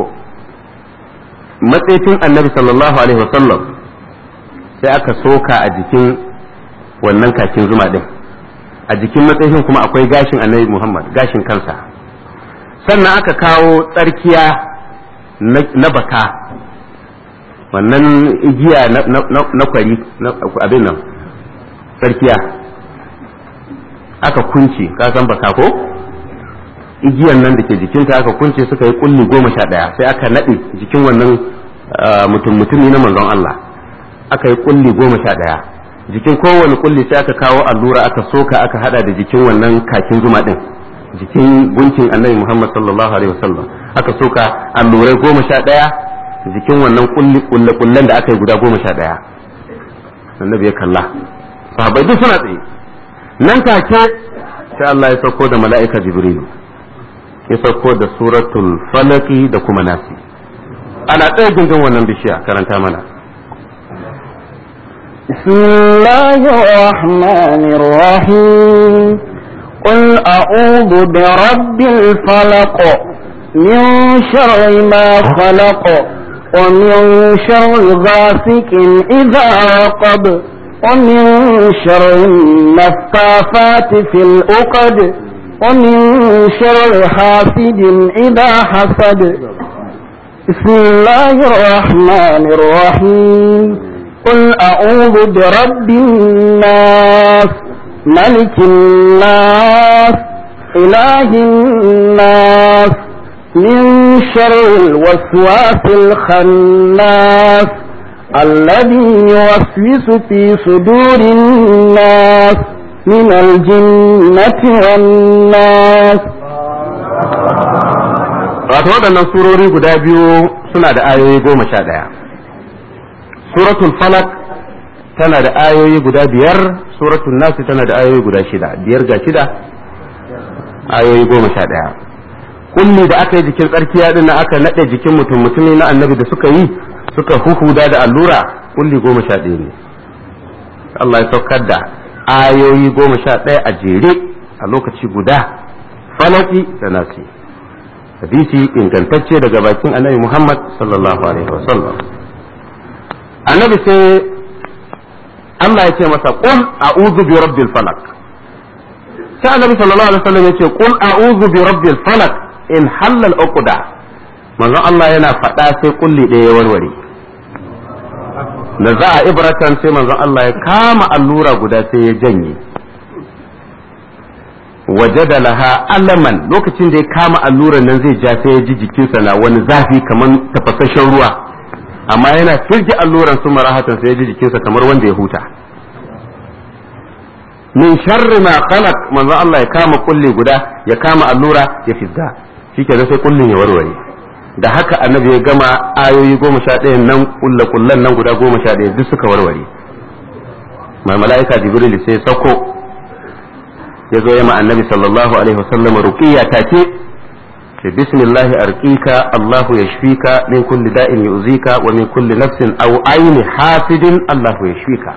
matsayin annabi sallallahu alaihi wasallam sai aka soka a jikin wannan kakin zuma din a jikin matsayin kuma akwai gashin annabi Muhammad gashin kansa sannan aka kawo tsarkiya na baka wannan igiya na kwari abin nan tsarkiya aka kunce ka san baka ko igiyan nan da ke jikinta aka kunce suka yi kulli goma sha ɗaya sai aka naɗe jikin wannan mutum mutumi na manzon Allah aka yi kulli goma sha ɗaya jikin kowane kulli sai aka kawo allura aka soka aka hada da jikin wannan kakin zuma ɗin jikin gunkin annabi Muhammad sallallahu alaihi wasallam aka soka allurai goma sha ɗaya jikin wannan kulli kullen da aka yi guda goma sha ɗaya annabi ya kalla sahabbai duk suna tsaye nan take sai Allah ya sauko da mala'ika jibrilu ya sauko da suratul falaki da kuma nasi ana tsaye gindin wannan bishiya karanta mana بسم الله الرحمن الرحيم قل أعوذ برب الفلق من شر ما خلق ومن شر غاسق إذا وقب ومن شر النفاثات في الأقد ومن شر حاسد إذا حسد بسم الله الرحمن الرحيم قل أعوذ برب الناس ملك الناس إله الناس من شر الوسواس الخناس الذي يوسوس في صدور الناس من الجنة والناس wato waɗannan surori guda biyu suna da ayoyi goma sha ɗaya suratul falak tana da ayoyi guda biyar suratul nasi tana da ayoyi guda shida biyar ga shida ayoyi goma sha ɗaya kulli da aka yi jikin tsarkiya din aka naɗe jikin mutum mutumi na annabi da suka yi suka huhuda da allura kulli goma sha ɗaya ne Allah ya saukar da ayoyi goma sha ɗaya a jere a lokaci guda falaki da nasi hadisi ingantacce daga bakin annabi Muhammad sallallahu alaihi wasallam annabi sai Allah ya ce masa qul a'udhu bi rabbil falak sai annabi sallallahu alaihi wasallam ya ce qul a'udhu bi rabbil falak in halal uqda manzon Allah yana faɗa sai kulli ɗaya ya warware da za a ibratan sai manzon Allah ya kama allura guda sai ya janye wajada laha alaman lokacin da ya kama alluran nan zai ja sai ya ji jikinsa na wani zafi kamar tafasasshen ruwa amma yana firge alluran su marahatan sai ya ji jikinsa kamar wanda ya huta min sharri ma khalaq manzo Allah ya kama kulli guda ya kama allura ya fidda shikenan sai kullin ya warware da haka annabi ya gama ayoyi goma sha ɗaya nan kulla kullan nan guda goma sha ɗaya duk suka warware mai mala'ika jibril sai ya sauko ya zo ma annabi sallallahu alaihi wasallam ruqiyya take ce bismillahi arqika Allahu yashfika min kulli da'in yu'zika wa min kulli nafsin aw ayni hasidin Allahu yashfika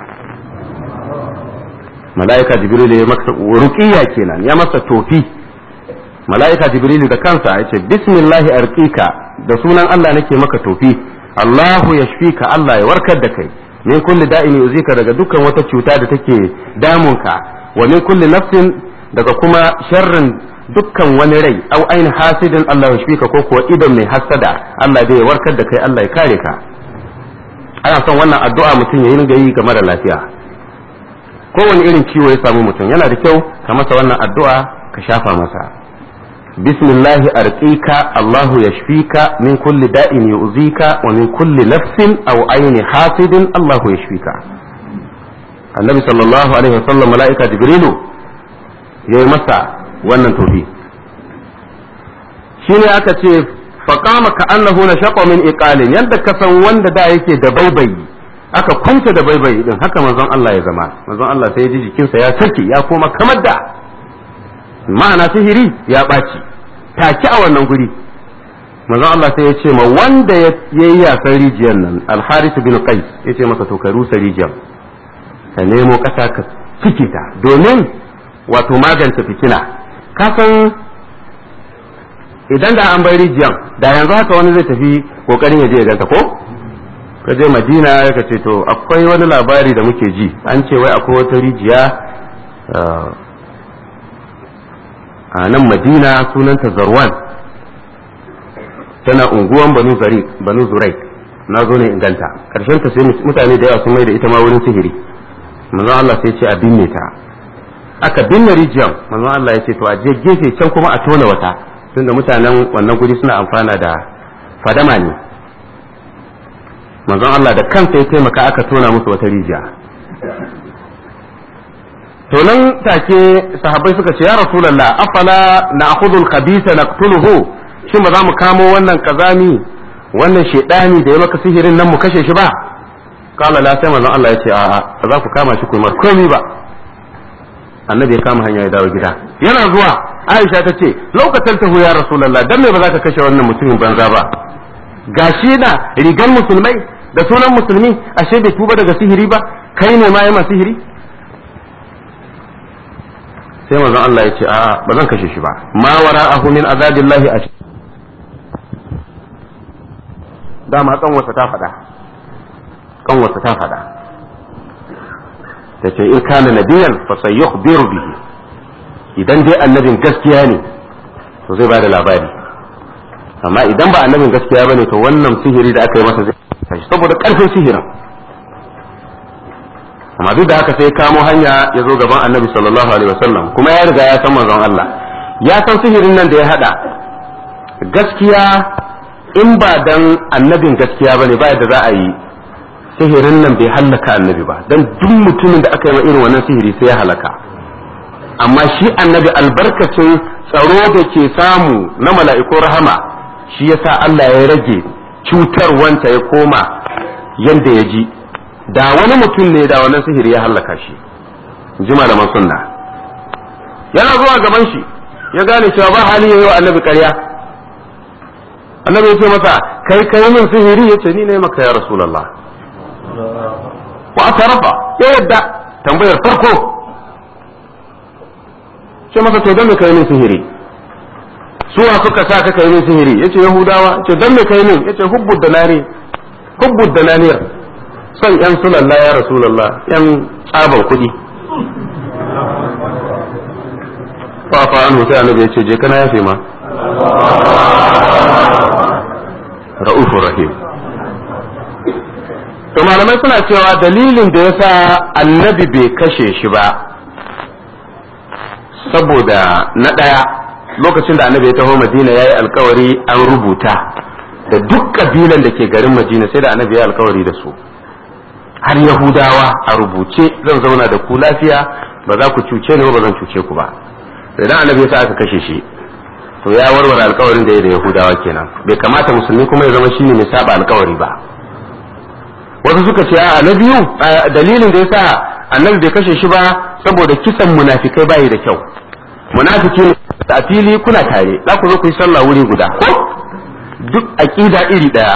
mala'ika jibril ya masa ruqiyya kenan ya masa tofi mala'ika jibril da kansa ya ce bismillahi arqika da sunan Allah nake maka tofi Allahu yashfika Allah ya warkar da kai min kulli da'in yu'zika daga dukkan wata cuta da take damunka wa min kulli nafsin daga kuma sharrin dukkan wani rai au aini hasidin Allah ya shfika ko kuwa idon mai hasada Allah zai warkar da kai Allah ya kare ka ana son wannan addu'a mutum ya yi yi game da lafiya kowane irin ciwo ya samu mutum yana da kyau ka masa wannan addu'a ka shafa masa bismillahi arqika Allahu yashfika min kulli da'in yu'zika wa min kulli nafsin aw aini hasidin Allahu yashfika annabi sallallahu alaihi wasallam mala'ika jibrilu ya yi masa wannan tofi shi ne aka ce faƙama ka annahu na shaƙo min iqalin yadda ka san wanda da yake da baibayi aka kwance da baibayi din haka manzon Allah ya zama manzon Allah sai ya ji jikinsa ya sake ya koma kamar da ma'ana sihiri ya ɓaci take a wannan guri manzon Allah sai ya ce ma wanda ya yi yasan rijiyar nan alharis bin qais ya ce masa to ka rusa rijiyar ka nemo ƙasa ka cike ta domin wato magance fitina ka san idan da an bai rijiyan da yanzu haka wani zai tafi kokarin ya je ya ganta ko ka je madina ya ka ce to akwai wani labari da muke ji an ce wai akwai wata rijiya a nan madina sunanta zarwan tana unguwan banu zari banu zurai na zo ne inganta karshen ta sai mutane da yawa sun mai da ita ma wurin sihiri manzon Allah sai ce a binne ta aka binne rijiyar manzon Allah ya ce to a je gefe can kuma a tona wata tunda mutanen wannan guri suna amfana da fadama ne manzon Allah da kansa ya taimaka aka tona musu wata rijiya to nan take sahabbai suka ce ya rasulullah afala na'khudhu al-khabitha naqtuluhu shin ba za mu kamo wannan kazami wannan shedani da ya maka sihirin nan mu kashe shi ba kala la sai manzon Allah ya ce a'a ba za ku kama shi ku mar komai ba annabi ya kama hanya ya dawo gida yana zuwa Aisha ta ce lokacin tahu ya Rasulullah dan me ba za ka kashe wannan mutumin banza ba gashi na rigan musulmai da sunan musulmi ashe bai tuba daga sihiri ba kai ne ma yi sihiri sai manzon Allah ya ce a'a ba zan kashe shi ba ma wara'ahu min azabillahi a dama kanwarsa ta faɗa kanwarsa ta faɗa ta ce in kana nabiyan fa sayukhbiru bihi idan dai annabin gaskiya ne to zai bada labari amma idan ba annabin gaskiya bane to wannan sihiri da aka yi masa zai tashi saboda karfin sihirin amma duk da haka sai kamo hanya ya zo gaban annabi sallallahu alaihi wasallam kuma ya riga ya san manzon Allah ya san sihirin nan da ya hada gaskiya in ba dan annabin gaskiya bane ba yadda za a yi sihirin nan bai hallaka annabi ba dan duk mutumin da aka yi ma irin wannan sihiri sai ya halaka amma shi annabi albarkacin tsaro da ke samu na mala'iku rahama shi yasa Allah ya rage cutarwanta ya koma yanda ya ji da wani mutum ne da wannan sihiri ya hallaka shi ji malaman sunna yana zuwa gaban shi ya gane cewa ba hali yayi wa annabi ƙarya annabi ya ce masa kai kai min sihiri yace ni ne maka ya rasulullah wa atarafa ya yadda tambayar farko ce masa to dan me kai min sihiri suwa suka sa ka kai min sihiri yace yahudawa ce dan me kai min yace hubbud danari hubbud dananir son yan sulalla ya rasulullah yan tsaban kuɗi fafa an sai annabi yace je kana yafe ma ra'ufur rahim to malamai suna cewa dalilin da yasa annabi bai kashe shi ba saboda na ɗaya lokacin da annabi ya taho madina ya yi alkawari an rubuta da duk kabilan da ke garin madina sai da annabi ya alkawari da su har yahudawa a rubuce zan zauna da ku lafiya ba za ku cuce ni ba zan cuce ku ba idan annabi ya sa aka kashe shi to ya warware alkawarin da ya da yahudawa kenan bai kamata musulmi kuma ya zama shine mai saba alkawari ba wasu suka ce a na biyu dalilin da ya sa annabi bai kashe shi ba saboda kisan munafikai bayi da kyau munafiki ne a fili kuna tare za ku zo ku yi sallah wuri guda ko duk aqida iri daya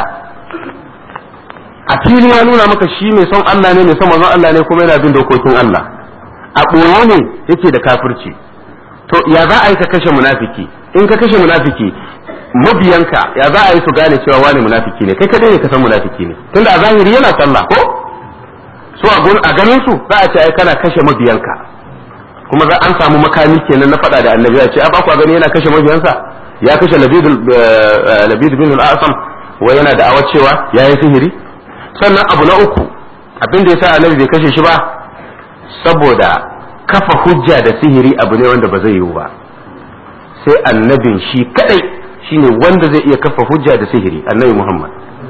a fili ya nuna maka shi mai son Allah ne mai son manzon Allah ne kuma yana bin dokokin Allah a ɓoye ne yake da kafirci to ya za a yi ka kashe munafiki in ka kashe munafiki mabiyanka ya za a yi su gane cewa wani munafiki ne kai kadai ne ka san munafiki ne tunda a zahiri yana sallah ko su a ganin su za a ce ai kana kashe mabiyanka kuma za an samu makami kenan na faɗa da annabi ya ce a ba ku gani yana kashe mabiyansa ya kashe labid bin al-asam wa yana da awa cewa ya yi sihiri sannan abu na uku abin da yasa annabi bai kashe shi ba saboda kafa hujja da sihiri abu ne wanda ba zai yiwu ba sai annabin shi kadai shine wanda zai iya kafa hujja da sihiri annabi Muhammad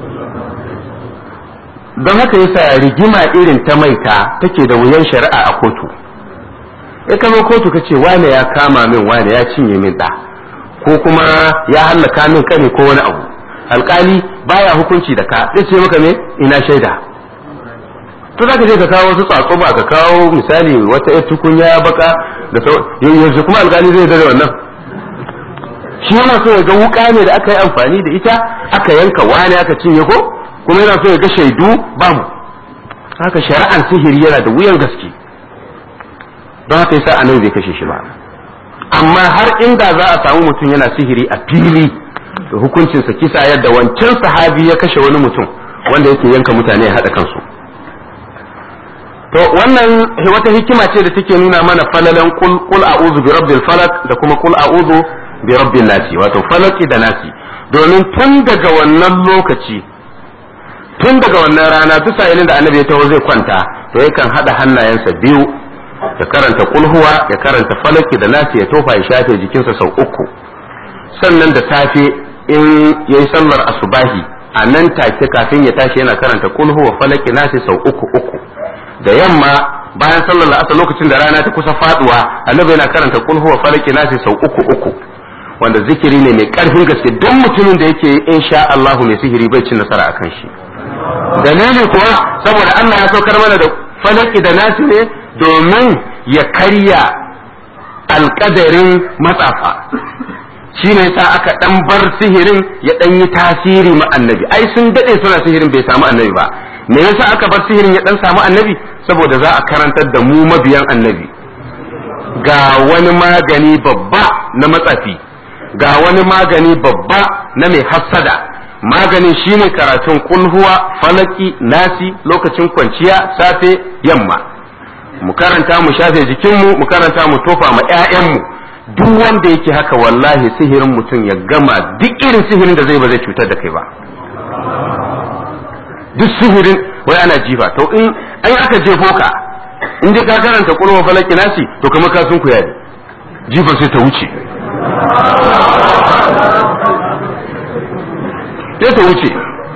don haka yasa rigima irin ta maita take da wuyan shari'a a kotu ya kama kotu ka ce wane ya kama min wane ya cinye min ɗa ko kuma ya hallaka min kane ko wani abu alkali baya hukunci da ka zai ce maka me ina shaida to za ka je ka kawo wasu tsatso ba ka kawo misali wata yar tukunya baka da yanzu kuma alkali zai da wannan shi yana so ya ga wuka ne da aka yi amfani da ita aka yanka wani aka cinye ko kuma yana so ya ga shaidu babu haka shari'ar sihiri yana da wuyan gaske don haka yasa annabi bai kashe shi ba amma har inda za a samu mutum yana sihiri a fili da hukuncinsa kisa yadda wancan sahabi ya kashe wani mutum wanda yake yanka mutane ya haɗa kansu to wannan wata hikima ce da take nuna mana falalan kul kul a'udhu bi rabbil falaq da kuma kul a'udhu bi rabbin nasi wato falaki da nasi domin tun daga wannan lokaci tun daga wannan rana duk sa'ilin da annabi ya taho zai kwanta to yakan hada hannayensa biyu ya karanta kulhuwa ya karanta falaki da nasi ya tofa ya shafe jikinsa sau uku sannan da safe in yayi sallar asubahi a nan take kafin ya tashi yana karanta kulhuwa falaki nasi sau uku uku da yamma bayan sallar la'asar lokacin da rana ta kusa faduwa annabi yana karanta kulhuwa falaki nasi sau uku uku wanda zikiri ne mai karfin gaske don mutumin da yake insha Allahu mai sihiri bai cin nasara akan shi dalili kuwa saboda Allah ya saukar mana da falaki da nasi ne domin ya karya alkadarin matsafa shi ne sa aka dan bar sihirin ya dan yi tasiri ma annabi ai sun dade suna sihirin bai samu annabi ba me yasa aka bar sihirin ya dan samu annabi saboda za a karantar da mu mabiyan annabi ga wani magani babba na matsafi ga wani magani babba na mai hassada maganin shine karatun kulhuwa falaki nasi lokacin kwanciya safe yamma mu karanta mu shafe jikinmu mu karanta mu tofa ma 'ya'yanmu duk wanda yake haka wallahi sihirin mutum ya gama duk irin sihirin da zai ba zai cutar da kai ba duk sihirin wai ana jifa to in an aka jefo ka in dai ka karanta kulhuwa falaki nasi to kamar ka sun kuya jifa sai ta wuce sai ta wuce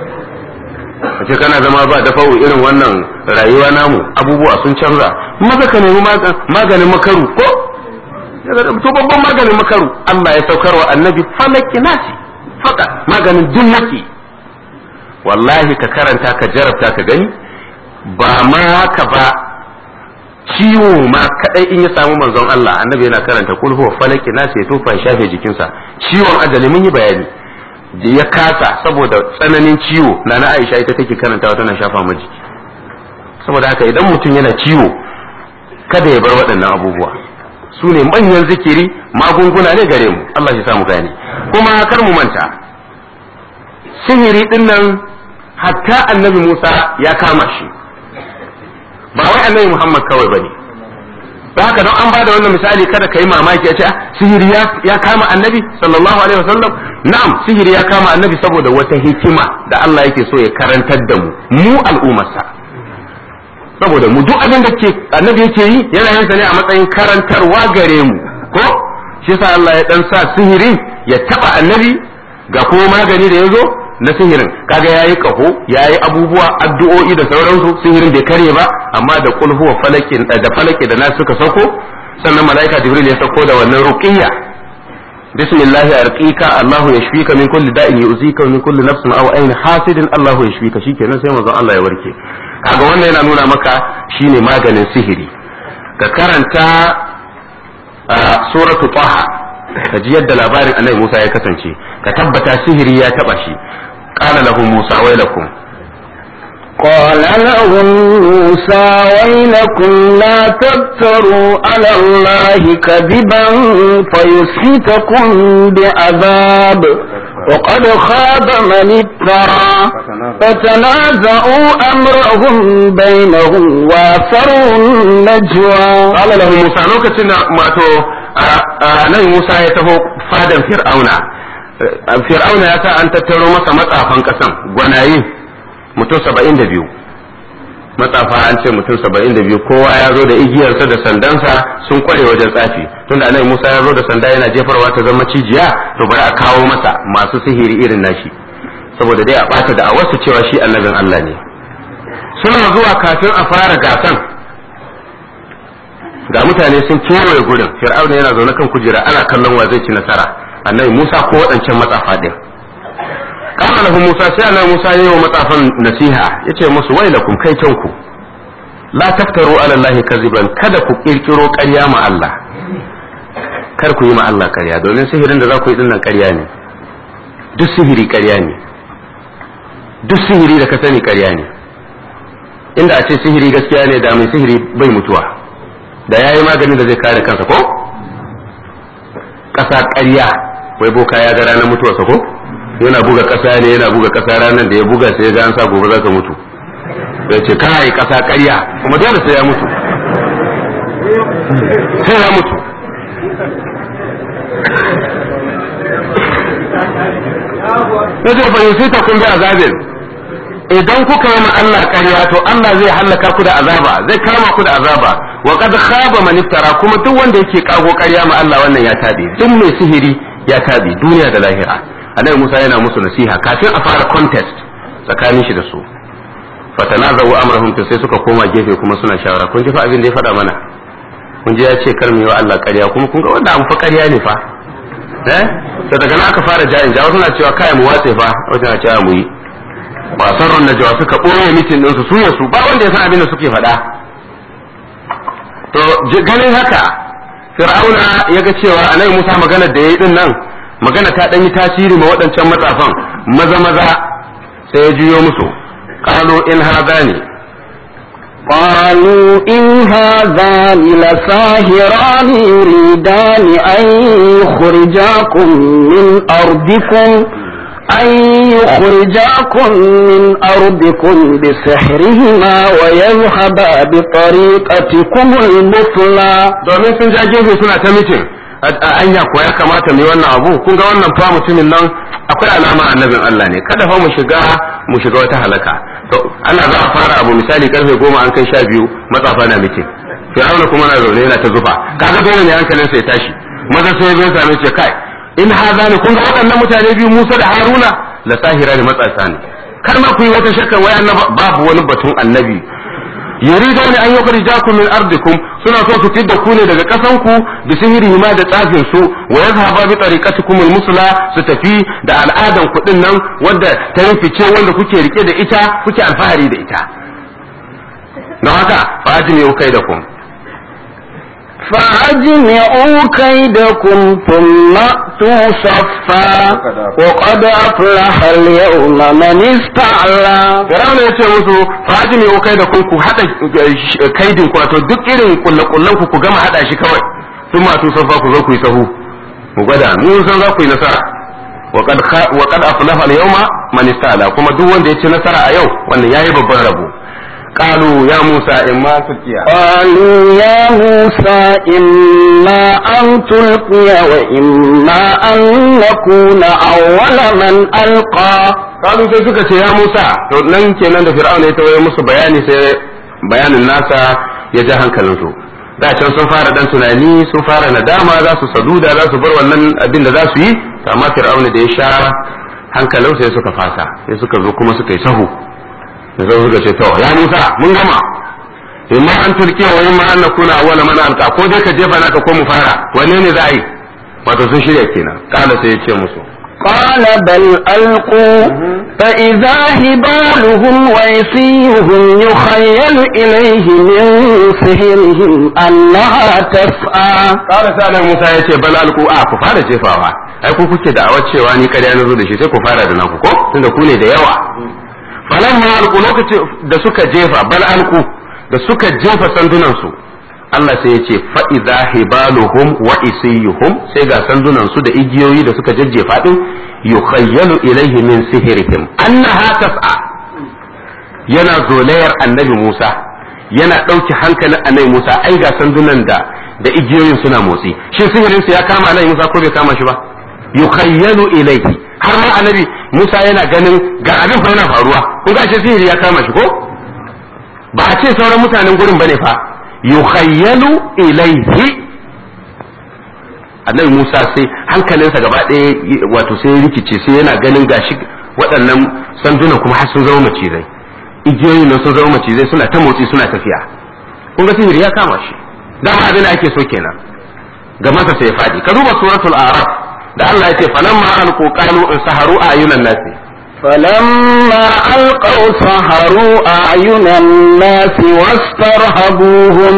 a ce kana zama ba da fa'u irin wannan rayuwa namu abubuwa sun canza maza ka nemi maganin makaru ko to babban maganin makaru Allah ya saukar wa annabi falaki nasi faka maganin dunnaki wallahi ka karanta ka jarabta ka gani ba ma haka ba ciwo ma kadai in ya samu manzon Allah annabi yana karanta kul huwa falaki nasi ya tofa ya shafe jikinsa ciwon ajali mun yi bayani da ya kasa saboda tsananin ciwo na na Aisha ita take karantawa tana shafa ma jiki saboda haka idan mutum yana ciwo kada ya bar waɗannan abubuwa su ne manyan zikiri magunguna ne gare mu Allah ya samu gane kuma kar mu manta sihiri din nan hatta annabi Musa ya kama shi ba wai annabi Muhammad kawai bane da haka don an ba da wannan misali kada ka yi mamaki a ce sihiri ya kama annabi sallallahu alaihi wasallam na'am sihiri ya kama annabi saboda wata hikima da Allah yake so ya karantar da mu mu al'ummarsa saboda mu duk abin da ke annabi yake yi yana yin sa ne a matsayin karantarwa gare mu ko shi yasa Allah ya dan sa sihirin ya taba annabi ga kuma magani da yazo na sihirin kaga yayi kaho yayi abubuwa addu'o'i da sauransu sihirin bai kare ba amma da qul huwa falakin da falaki da nasu suka sauko sannan malaika jibril ya sauko da wannan ruqiyya bismillah arqika allah yashfika min kulli da'in yu'zika min kulli nafsin aw ayn hasidin allah yashfika shikenan sai manzon Allah ya warke kaga wannan yana nuna maka shine maganin sihiri ka karanta suratu taha ka ji yadda labarin annabi Musa ya kasance ka tabbata sihiri ya taba shi قال له موسى ويلكم قال لهم موسى ويلكم لا تفتروا على الله كذبا فيسحتكم بعذاب وقد خاب من افترى فتنازعوا امرهم بينهم واسروا النجوى قال له موسى لوكتين ماتو نبي موسى يتهو فادا فرعون fir'auna ya sa an tattaro masa matsafan kasan gwanaye mutum saba'in da biyu matsafa an ce mutum saba'in da biyu kowa ya zo da igiyarsa da sandansa sun kware wajen tsafi tunda annabi musa ya zo da sanda yana jefarwa ta zama cijiya to bari a kawo masa masu sihiri irin nashi saboda dai a bata da a wasu cewa shi annabin allah ne suna zuwa kafin a fara gasan ga mutane sun kewaye gurin fir'auna yana zaune kan kujera ana kallon wa zai ci nasara annabi Musa ko waɗancan matsafa ɗin. Kama lahu Musa sai annabi Musa ya yi wa matsafan nasiha ya ce musu wai lakum kai ku la taftaru ala Allah kaziban kada ku kirkiro ƙarya ma Allah kar ku yi ma Allah ƙarya domin sihirin da za ku yi dinnan ƙarya ne duk sihiri ƙarya ne duk sihiri da ka sani ƙarya ne inda a ce sihiri gaskiya ne da mai sihiri bai mutuwa da ya yi maganin da zai kare kansa ko ƙasa ƙarya wai boka ya ga ranar mutuwarsa ko yana buga ƙasa ne yana buga ƙasa ranar da ya buga sai ya ga an sa gobe za ka mutu ya ce kai ƙasa ƙarya kuma dole sai ya mutu sai ya mutu ya ce bai sai ta kun bi azabin idan kuka yi ma Allah ƙarya to Allah zai hallaka ku da azaba zai kama ku da azaba wa qad khaba man iftara kuma duk wanda yake kago ƙarya ma Allah wannan ya tabe duk mai sihiri ya tabe duniya da lahira annabi Musa yana musu nasiha kafin a fara contest tsakanin shi da su fatanazawu amrahum to sai suka koma gefe kuma suna shawara kun ji fa abin da ya faɗa mana kun ji ya ce kar mu yi wa Allah ƙarya kuma kun ga wanda an fa ƙarya ne fa eh to daga nan aka fara jayin jawo suna cewa kai mu watse fa wata na cewa mu yi ba sarrun najwa suka ɓoye mitin ɗinsu su su ba wanda ya san abin da suke faɗa to ganin haka fir'auna ya ga cewa anai musa magana da ya yi din nan magana ta ɗan yi tasiri ma waɗancan matsafan maza maza sai ya juyo musu qalu in hadani قالوا إن هذان لساهران يريدان أن يخرجاكم من أرضكم أن يخرجاكم من أرضكم بسحرهما ويذهبا بطريقتكم المثلى domin sun ja gefe suna ta mitin anya ko ya kamata mu yi wannan abu kun ga wannan fa mutumin nan akwai alama annabin Allah ne kada fa mu shiga mu shiga wata halaka to ana za a fara abu misali karfe goma an kai sha biyu matsafa na mitin fir'auna kuma na zaune yana ta zufa kaga dole ne hankalin sa ya tashi maza sai ya same ce kai in haza ne kun ga waɗannan mutane biyu Musa da Haruna la sahira ne matsasa ne kar ma ku yi wata shakka wai annaba babu wani batun annabi yuridu ne an yukhrijakum min ardikum suna so su fidda ku ne daga kasan ku bi sihiri ma da tsafin su wa yazhaba bi tariqatikum musla su tafi da al'adan ku din nan wanda ta fice wanda kuke rike da ita kuke alfahari da ita don haka fa ajmi ukaidakum فأجمعوا كيدكم ثم أتوا صفا وقد أفلح اليوم من استعلى Firawuna ya ce musu faji mai kai da kun ku haɗa kaidin ku wato duk irin kullakullan ku ku gama haɗa shi kawai sun masu safa ku zo ku yi sahu mu gwada mun san za ku yi nasara wa qad aflaha al-yawma man ista'la kuma duk wanda ya ci nasara a yau wannan yayi babban rabo qalu ya musa imma tulqiya قالوا يا موسى إما أن تلقي وإما أن نكون أول من ألقى qalu sai suka ce ya musa to nan kenan da fir'auna ya tawaye musu bayani sai bayanin nasa ya ja hankalinsu da can sun fara dan tunani sun fara nadama za su saduda za su bar wannan abin da za su yi amma fir'auna da ya sha hankalin sai suka fasa sai suka zo kuma suka yi sahu da sai suka ce to ya Musa mun gama imma an turkiya wa imma an nakuna awwala man alqa ko dai ka jefa naka ko mu fara wanne ne za a yi wato sun shirya kenan kala sai ya ce musu قال بل ألقوا فإذا هبالهم وعصيهم يخيل إليه من سحرهم أنها تسعى kala sai nan Musa ya ce bal alqu a ku fara jefawa ai ku kuke da awar cewa ni kada na zo da shi sai ku fara da naku ko tunda ku ne da yawa falamma alqu lokacin da suka jefa bal alqu da suka jefa sandunan su Allah sai ya ce fa'iza hibaluhum wa isiyuhum sai ga sandunan su da igiyoyi da suka jajjefa din yukhayyalu ilaihi min sihirihim annaha tas'a yana zolayar annabi Musa yana ɗauki hankalin annabi Musa ai ga sandunan da da igiyoyin suna motsi shin sihirin su ya kama annabi Musa ko bai kama shi ba yukhayyalu ilaihi har ma annabi Musa yana ganin ga abin fa yana faruwa kun ga shi sihiri ya kama shi ko ba a ce sauran mutanen gurin bane fa yukhayyalu ilaihi annabi Musa sai hankalinsa gaba ɗaya wato sai rikice sai yana ganin gashi waɗannan sandunan kuma har sun zama macizai igiyoyin nan sun zama macizai suna ta motsi suna tafiya kun ga sihiri ya kama shi dan abin da ake so kenan ga masa sai ya faɗi ka duba suratul a'raf da Allah ya ce falamma alqu qalu in saharu ayunan nasi فلما ألقوا سحروا أعين الناس واسترهبوهم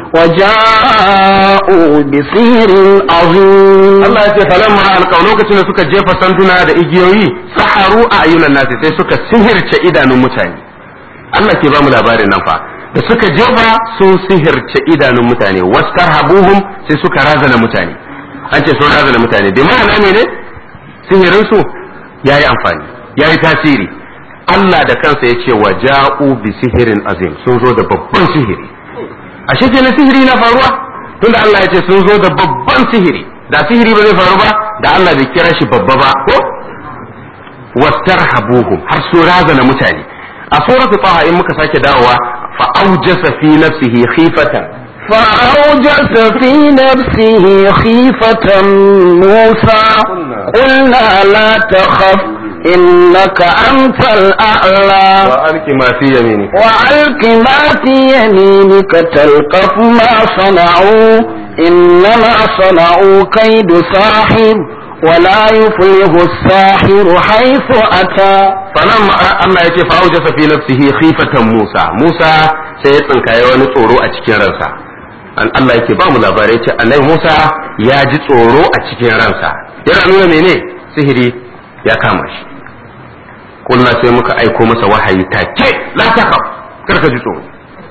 وجاءوا بسحر عظيم Allah ya ce falamma alqaw lokacin da suka jefa sanduna da igiyoyi saharu a ayyunan nasi sai suka sihirce idanun mutane Allah ke ba mu labarin nan fa da suka jefa sun sihirce idanun mutane wastarhabuhum sai suka razana mutane an ce sun razana mutane da ma'ana ne ne sihirin su yayi amfani yayi tasiri Allah da kansa ya ce wa ja'u bi sihirin azim sun zo da babban sihiri ashe kenan sihiri na faruwa tunda Allah ya ce sun zo da babban sihiri da sihiri ba zai faru ba da Allah bai kira shi babba ba ko wastarhabuhum har su razana mutane a suratu taha in muka sake dawowa fa aujasa fi nafsihi khifatan فأوجس في نفسه خيفة موسى قلنا لا تخف إنك أنت الأعلى wa alki ma fi yamini وألق ما في يمينك تلقف ما صنعوا إنما صنعوا كيد ساحر ولا يفلح الساحر حيث أتى fanan Allah ya ce fa aujasa fi nafsihi khifatan Musa Musa sai ya tsinkaye wani tsoro a cikin ransa an Allah yake ba mu labarai yace annabi Musa ya ji tsoro a cikin ransa yana nuna mene sihiri ya kama shi kulna sai muka aiko masa wahayi take la takaf karka ji tsoro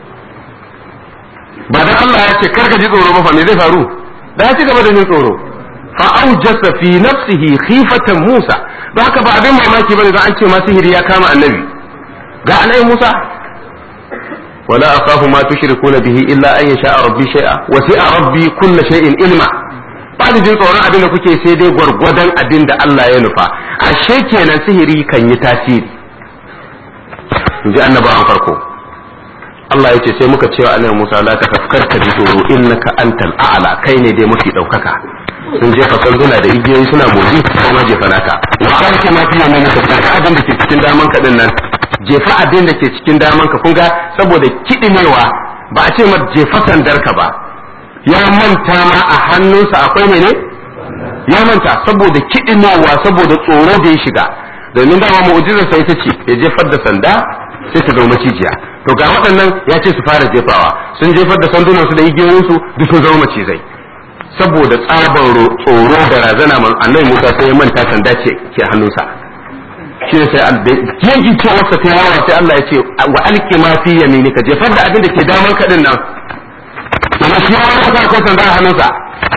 ba dan Allah ya ce karka ji tsoro ba fa me zai faru da ya ci gaba da jin tsoro fa aujasa fi nafsihi khifatan Musa don haka ba abin mamaki bane da an ce ma sihiri ya kama annabi ga annabi Musa wala akhafu ma tushrikuna bihi illa an yasha rabbi shay'a wa sa'a rabbi kulli shay'in ilma ba da jin tsoron abin da kuke sai dai gwargwadon abin da Allah ya nufa ashe kenan sihiri kan yi tasiri in ji annabawan farko Allah ya ce sai muka cewa annabi Musa la tafkar ka ji tsoro innaka antal a'la kai ne dai mafi daukaka sun jefa sanduna da igiyoyi suna motsi kuma jefa naka wa alki ma fiye mai naka ka abin da ke cikin daman ka din nan jefa abin da ke cikin daman ka kun ga saboda kidimewa ba a ce ma jefa sandar ka ba ya manta ma a hannunsa akwai mene ya manta saboda kidimewa saboda tsoro da ya shiga domin dama mu'jizar sai ta ce ya jefar da sanda sai ta zama macijiya to ga waɗannan ya ce su fara jefawa sun jefar da sandunansu da igiyoyinsu duk sun zama macizai saboda tsabar tsoro da razana man annabi Musa sai ya manta sanda ce ke hannunsa shi ne sai yanki ce wasa ta yawa sai Allah ya ce wa alki ma fi yaminika jefar da abin da ke daman ka din nan amma shi ya wani ka akwai sanda a hannunsa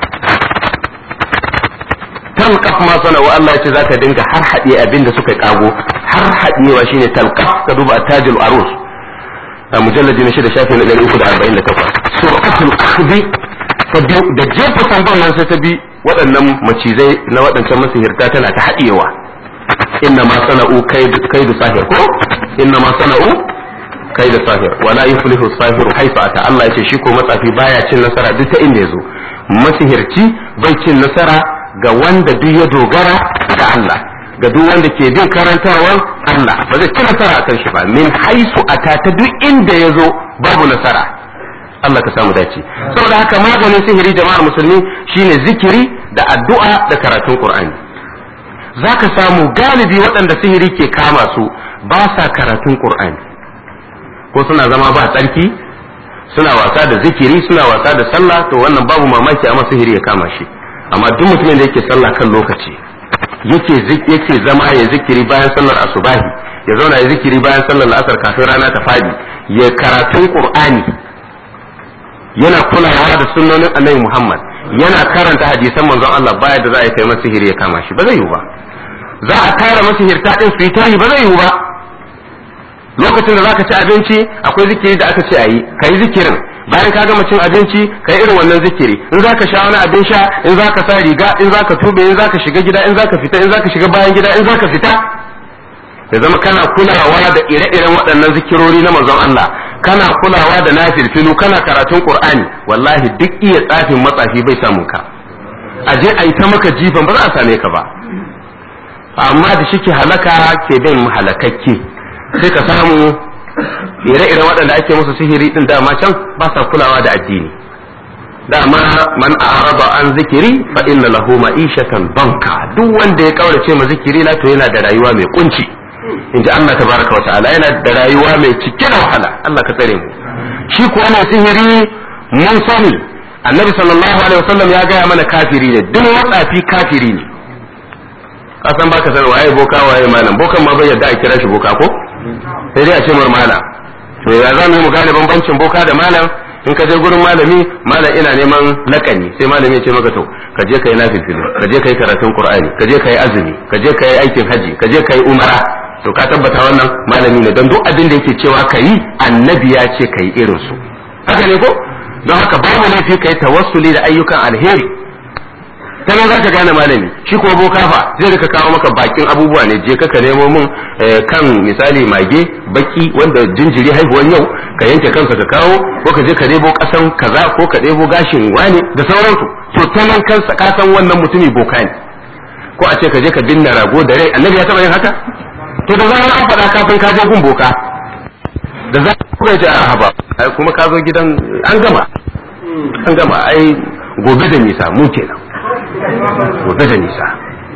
talqaf ma sana wa Allah ya ce zaka dinga har hadiye abin da suka kago har hadiyewa shine talqaf ka duba tajul arus a mujalladi na shida shafi na 348 suratul akhdhi ta biyu da jefa sandan nan sai ta bi waɗannan macizai na waɗancan masihirta tana ta haɗewa inna ma sana'u kaidu sahir ko inna ma sana'u kaidu sahir wala yuflihu sahir haifa ata Allah yace shi ko matsafi baya cin nasara duk ta inda yazo masihirci bai cin nasara ga wanda duk ya dogara ga Allah ga duk wanda ke bin karantarwar Allah ba zai ci nasara akan shi ba min haisu ata ta duk inda yazo babu nasara Allah ka samu dace saboda haka maganin sihiri jama'ar musulmi shine zikiri da addu'a da karatun Qur'ani zaka samu galibi waɗanda sihiri ke kama su ba sa karatun Qur'ani ko suna zama ba tsarki suna wasa da zikiri suna wasa da sallah to wannan babu mamaki amma sihiri ya kama shi amma duk mutumin da yake sallah kan lokaci yake yake zama ya zikiri bayan sallar asubahi ya zauna ya zikiri bayan sallar la'asar kafin rana ta fadi ya karatun Qur'ani yana kulawa da sunnonin annabi Muhammad yana karanta hadisan manzon Allah baya da za a yi kai masa sihiri ya kama shi ba zai yiwu ba za a tara masihirta din su yi tahi ba zai yiwu ba lokacin da zaka ci abinci akwai zikiri da aka ce a yi ka yi zikirin bayan ka gama cin abinci ka yi irin wannan zikiri in zaka sha wani abin sha in zaka sa riga in zaka tube in zaka shiga gida in zaka fita in zaka shiga bayan gida in zaka fita ya zama kana kulawa da ire-iren waɗannan zikirori na manzon Allah kana kulawa da nafilfilu kana karatun Qur'ani wallahi duk iya tsafin matsafi bai samun ka a je a yi ta maka jifan ba za a same ka ba amma da shike halaka ke bin halakakke sai ka samu ire-iren waɗanda ake musu sihiri din dama can ba sa kulawa da addini dama man a'rada an zikiri fa inna lahu ma'ishatan banka duk wanda ya kaurace ma zikiri na to yana da rayuwa mai kunci in ji Allah tabaraka wa ta'ala yana da rayuwa mai cike da wahala Allah ka tsare mu shi kuwa mai sihiri mun sani annabi sallallahu alaihi wasallam ya gaya mana kafiri ne duk matsafi kafiri ne kasan baka san waye boka waye malam bokan ma bai yadda a kira shi boka ko sai dai a ce mar malam to ya za mu yi mu gane bambancin boka da malam in ka je gurin malami malam ina neman lakani sai malami ya ce maka to ka je kai nafifilu ka je kai karatun qur'ani ka je kai azumi ka je kai aikin haji ka je kai umara to ka tabbata wannan malami ne don duk abin da yake cewa ka yi annabi ya ce ka yi irin su haka ne ko don haka babu laifi ka yi tawassuli da ayyukan alheri ta nan za ka gane malami shi kuma boka fa zai rika kawo maka bakin abubuwa ne je ka nemo mun kan misali mage baki wanda jinjiri haihuwan yau ka yanke kansa ka kawo ko ka je ka debo kasan kaza ko ka debo gashin wani da sauransu to ta nan kansa ka san wannan mutumi boka ne ko a ce ka je ka binne rago da rai annabi ya taba yin haka to da zarar an faɗa kafin ka je gun boka da za ka ce a haba kuma ka zo gidan an gama an gama ai gobe da nisa mu kenan gobe da nisa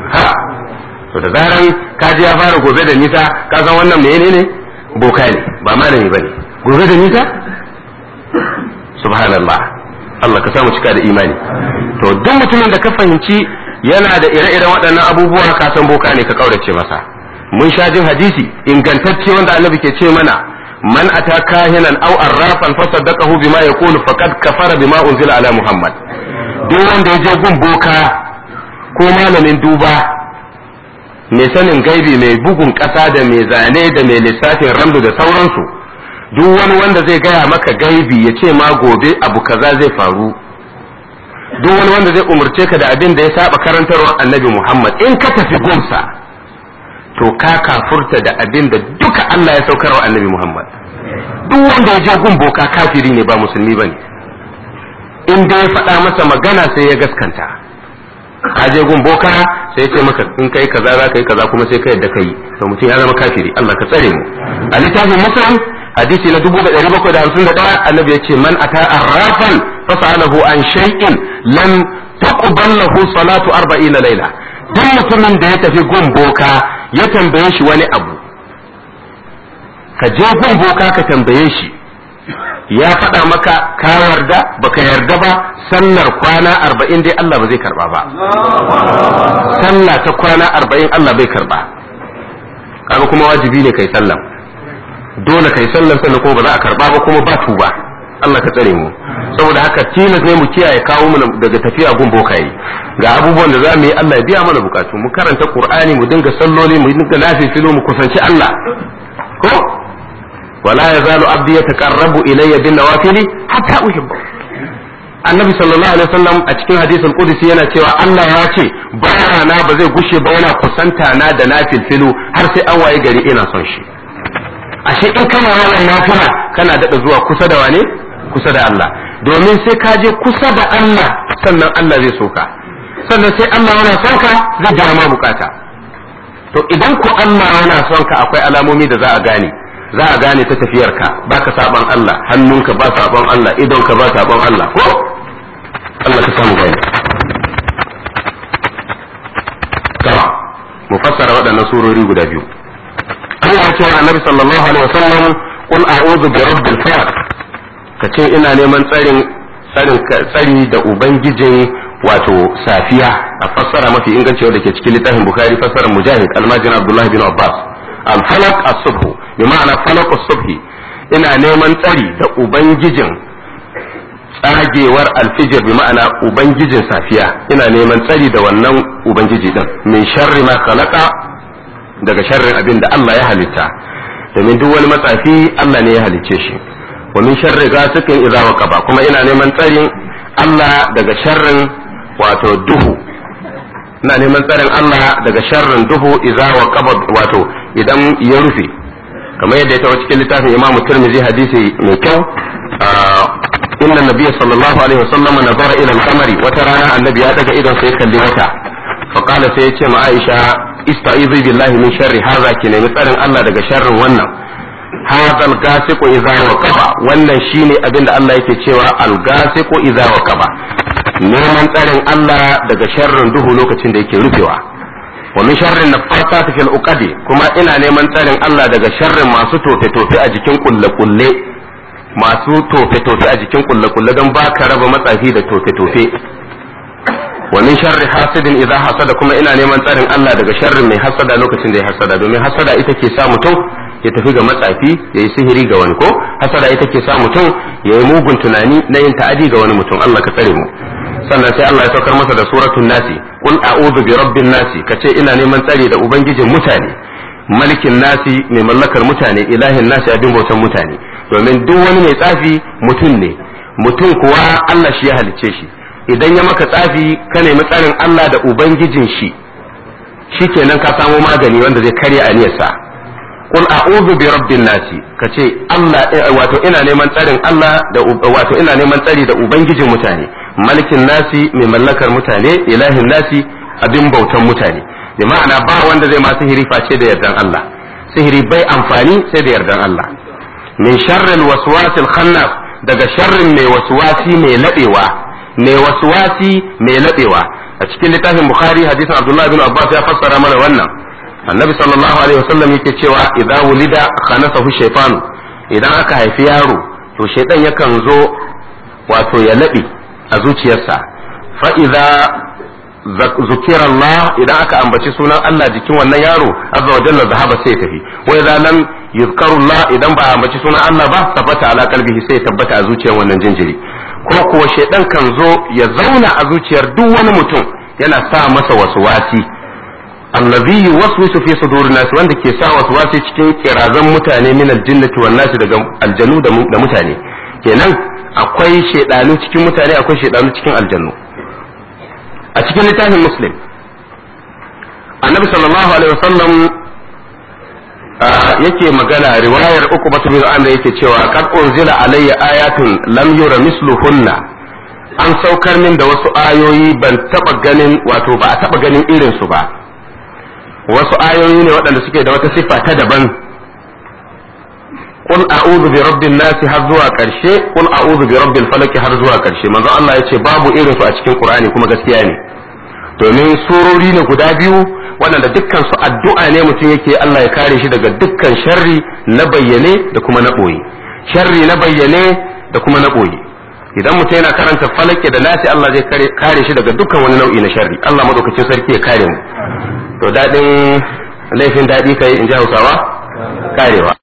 ha to da zaran ka ji ya fara gobe da nisa ka san wannan menene ne boka ne ba malami bane gobe da nisa subhanallah Allah ka samu cika da imani to duk mutumin da ka fahimci yana da ire-iren waɗannan abubuwa ka san boka ne ka kaurace masa mun sha jin hadisi ingantacce wanda annabi ke ce mana man ata kahinan aw arrafan fa saddaqahu bima yaqulu faqad kafara bima unzila ala muhammad duk wanda ya je gun boka ko malamin duba mai sanin gaibi mai bugun ƙasa da mai zane da mai lissafin ramdu da sauransu duk wani wanda zai gaya maka gaibi ya ce ma gobe abu kaza zai faru duk wani wanda zai umarce ka da abin da ya saba karantarwar annabi muhammad in ka tafi gunsa to ka kafurta da abin da duka allah ya saukar wa annabi muhammad duk wanda ya je gun boka kafiri ne ba musulmi ba ne in dai ya faɗa masa magana sai ya gaskanta ka je gun boka sai ya ce maka in kai kaza za ka yi kaza kuma sai ka yadda ka yi to mutum ya zama kafiri Allah ka tsare mu a littafin muslim hadisi na dubu da ɗari bakwai da hamsin da ɗaya annabi ya ce man ata arrafan fasalahu an shay'in lam taqbal lahu salatu arba'ina laila duk mutumin da ya tafi gun boka ya tambaye shi wani abu ka je gun boka ka tambaye shi ya faɗa maka ka yarda baka yarda ba sallar kwana arba'in dai Allah ba zai karba ba sallah ta kwana arba'in Allah bai karba kaga kuma wajibi ne kai sallan dole kai sallan sannan kuma ba za a karba ba kuma ba tuba Allah ka tsare mu saboda haka tilas ne mu kiyaye kawo mu daga tafiya gun bokaye ga abubuwan da za mu yi Allah ya biya mana bukatu mu karanta Qur'ani mu dinga salloli mu dinga nafilfilo mu kusanci Allah ko ولا يزال عبدي يتقرب الي بالنوافل حتى احبه annabi sallallahu alaihi wasallam a cikin hadisin qudsi yana cewa Allah ya ce bayana ba zai gushe ba yana kusanta na da nafilfilu har sai an waye gari ina son shi ashe in kana yawan nafila kana daɗa zuwa kusa da wane kusa da Allah domin sai ka je kusa da Allah sannan Allah zai soka sannan sai Allah yana son ka zai biya ma bukata to idan ku Allah yana son ka akwai alamomi da za a gane za a gane ta tafiyarka ba ka saban Allah hannunka ba saban Allah idonka ba saban Allah ko Allah ka samu gani mu fassara waɗannan surori guda biyu Allah ya ce wa Annabi sallallahu alaihi wasallam qul a'udhu bi rabbil falaq kace ina neman tsarin tsarin tsari da ubangijin wato safiya a fassara mafi inganci wanda ke cikin littafin Bukhari fassarar Mujahid Almajin Abdullah bin Abbas al-falaq as-subh bi ma'ana falaq as-subh ina neman tsari da ubangijin tsagewar alfijir bi ma'ana ubangijin safiya ina neman tsari da wannan ubangiji din min sharri ma khalaqa daga sharrin abin da Allah ya halitta domin duk wani matsafi Allah ne ya halicce shi wa min sharri ghasiqin idza waqaba kuma ina neman tsarin Allah daga sharrin wato duhu ina neman tsarin Allah daga sharrin duhu idza waqaba wato idan ya rufe kamar yadda ya tawo cikin littafin Imam Tirmidhi hadisi mai kyau inna nabiyya sallallahu alaihi wasallam nazara ila al-qamari wata rana annabi ya daga idon sai kalli wata fa qala sai ya ce ma Aisha ista'izu billahi min sharri hadha ki nemi tsarin Allah daga sharrin wannan hadha al-gasiqu idza waqaba wannan shine abin da Allah yake cewa al-gasiqu idza waqaba neman tsarin Allah daga sharrin duhu lokacin da yake rufewa wa min sharrin nafasati fil uqadi kuma ina neman tsarin Allah daga sharrin masu tofe tofe a jikin kulle kulle masu tofe tofe a jikin kulle kulle don ba ka raba matsafi da tofe tofe wa min sharri hasidin idza hasada kuma ina neman tsarin Allah daga sharrin mai hasada lokacin da ya hasada domin hasada ita ke sa mutum ya tafi ga matsafi ya yi sihiri ga wani ko hasada ita ke sa mutum ya yi mugun tunani na yin ta'adi ga wani mutum Allah ka tsare mu sannan sai Allah ya saukar masa da suratul nasi qul a'udhu bi rabbin nasi kace ina neman tsari da ubangijin mutane malikin nasi mai mallakar mutane ilahin nasi abin bautan mutane domin duk wani mai tsafi mutum ne mutum kuwa Allah shi ya halicce shi idan ya maka tsafi ka nemi tsarin Allah da ubangijin shi shikenan ka samo magani wanda zai karya aniyarsa qul a'udhu bi rabbin nasi kace Allah wato ina neman tsarin Allah da wato ina neman tsari da ubangijin mutane malikin nasi mai mallakar mutane ilahin nasi abin bautan mutane bi ma'ana ba wanda zai ma sihiri face da yardan Allah sihiri bai amfani sai da yardan Allah min sharril waswasil khannas daga sharrin mai waswasi mai ladewa mai waswasi mai ladewa a cikin littafin bukhari hadisin abdullahi bin abbas ya fassara mana wannan annabi sallallahu alaihi wasallam yake cewa idza wulida khanasahu shaytanu idan aka haifi yaro to shaytan yakan zo wato ya laɓe a zuciyarsa fa idza zukira Allah idan aka ambaci sunan Allah jikin wannan yaro azza wa jalla zahaba sai ya tafi wa idza lam yuzkaru Allah idan ba a ambaci sunan Allah ba tabbata ala qalbihi sai ya tabbata a zuciyar wannan jinjiri ko kuwa shaidan kan zo ya zauna a zuciyar duk wani mutum yana sa masa waswasi allazi yuwaswisu fi sudurin nas wanda ke sa waswasi cikin kirazan mutane min aljinnati wan nas daga aljanu da mutane kenan akwai shaidanu cikin mutane akwai shaidanu cikin aljannu a cikin littafin muslim annabi sallallahu alaihi wasallam yake magana riwayar uku batu bin amr yake cewa qad unzila alayya ayatun lam yura misluhunna an saukar min da wasu ayoyi ban taba ganin wato ba a taba ganin irin su ba wasu ayoyi ne waɗanda suke da wata siffa ta daban qul a'udhu bi rabbin nasi har zuwa karshe qul a'udhu bi rabbil falaq har zuwa karshe manzo Allah yace babu irin su a cikin Qur'ani kuma gaskiya ne domin surori ne guda biyu waɗanda dukkan su addu'a ne mutum yake Allah ya kare shi daga dukkan sharri na bayyane da kuma na ɓoye sharri na bayyane da kuma na ɓoye idan mutum yana karanta falake da nasi Allah zai kare shi daga dukkan wani nau'i na sharri Allah madaukakin sarki ya kare mu to daɗin laifin daɗi kai in ji Hausawa karewa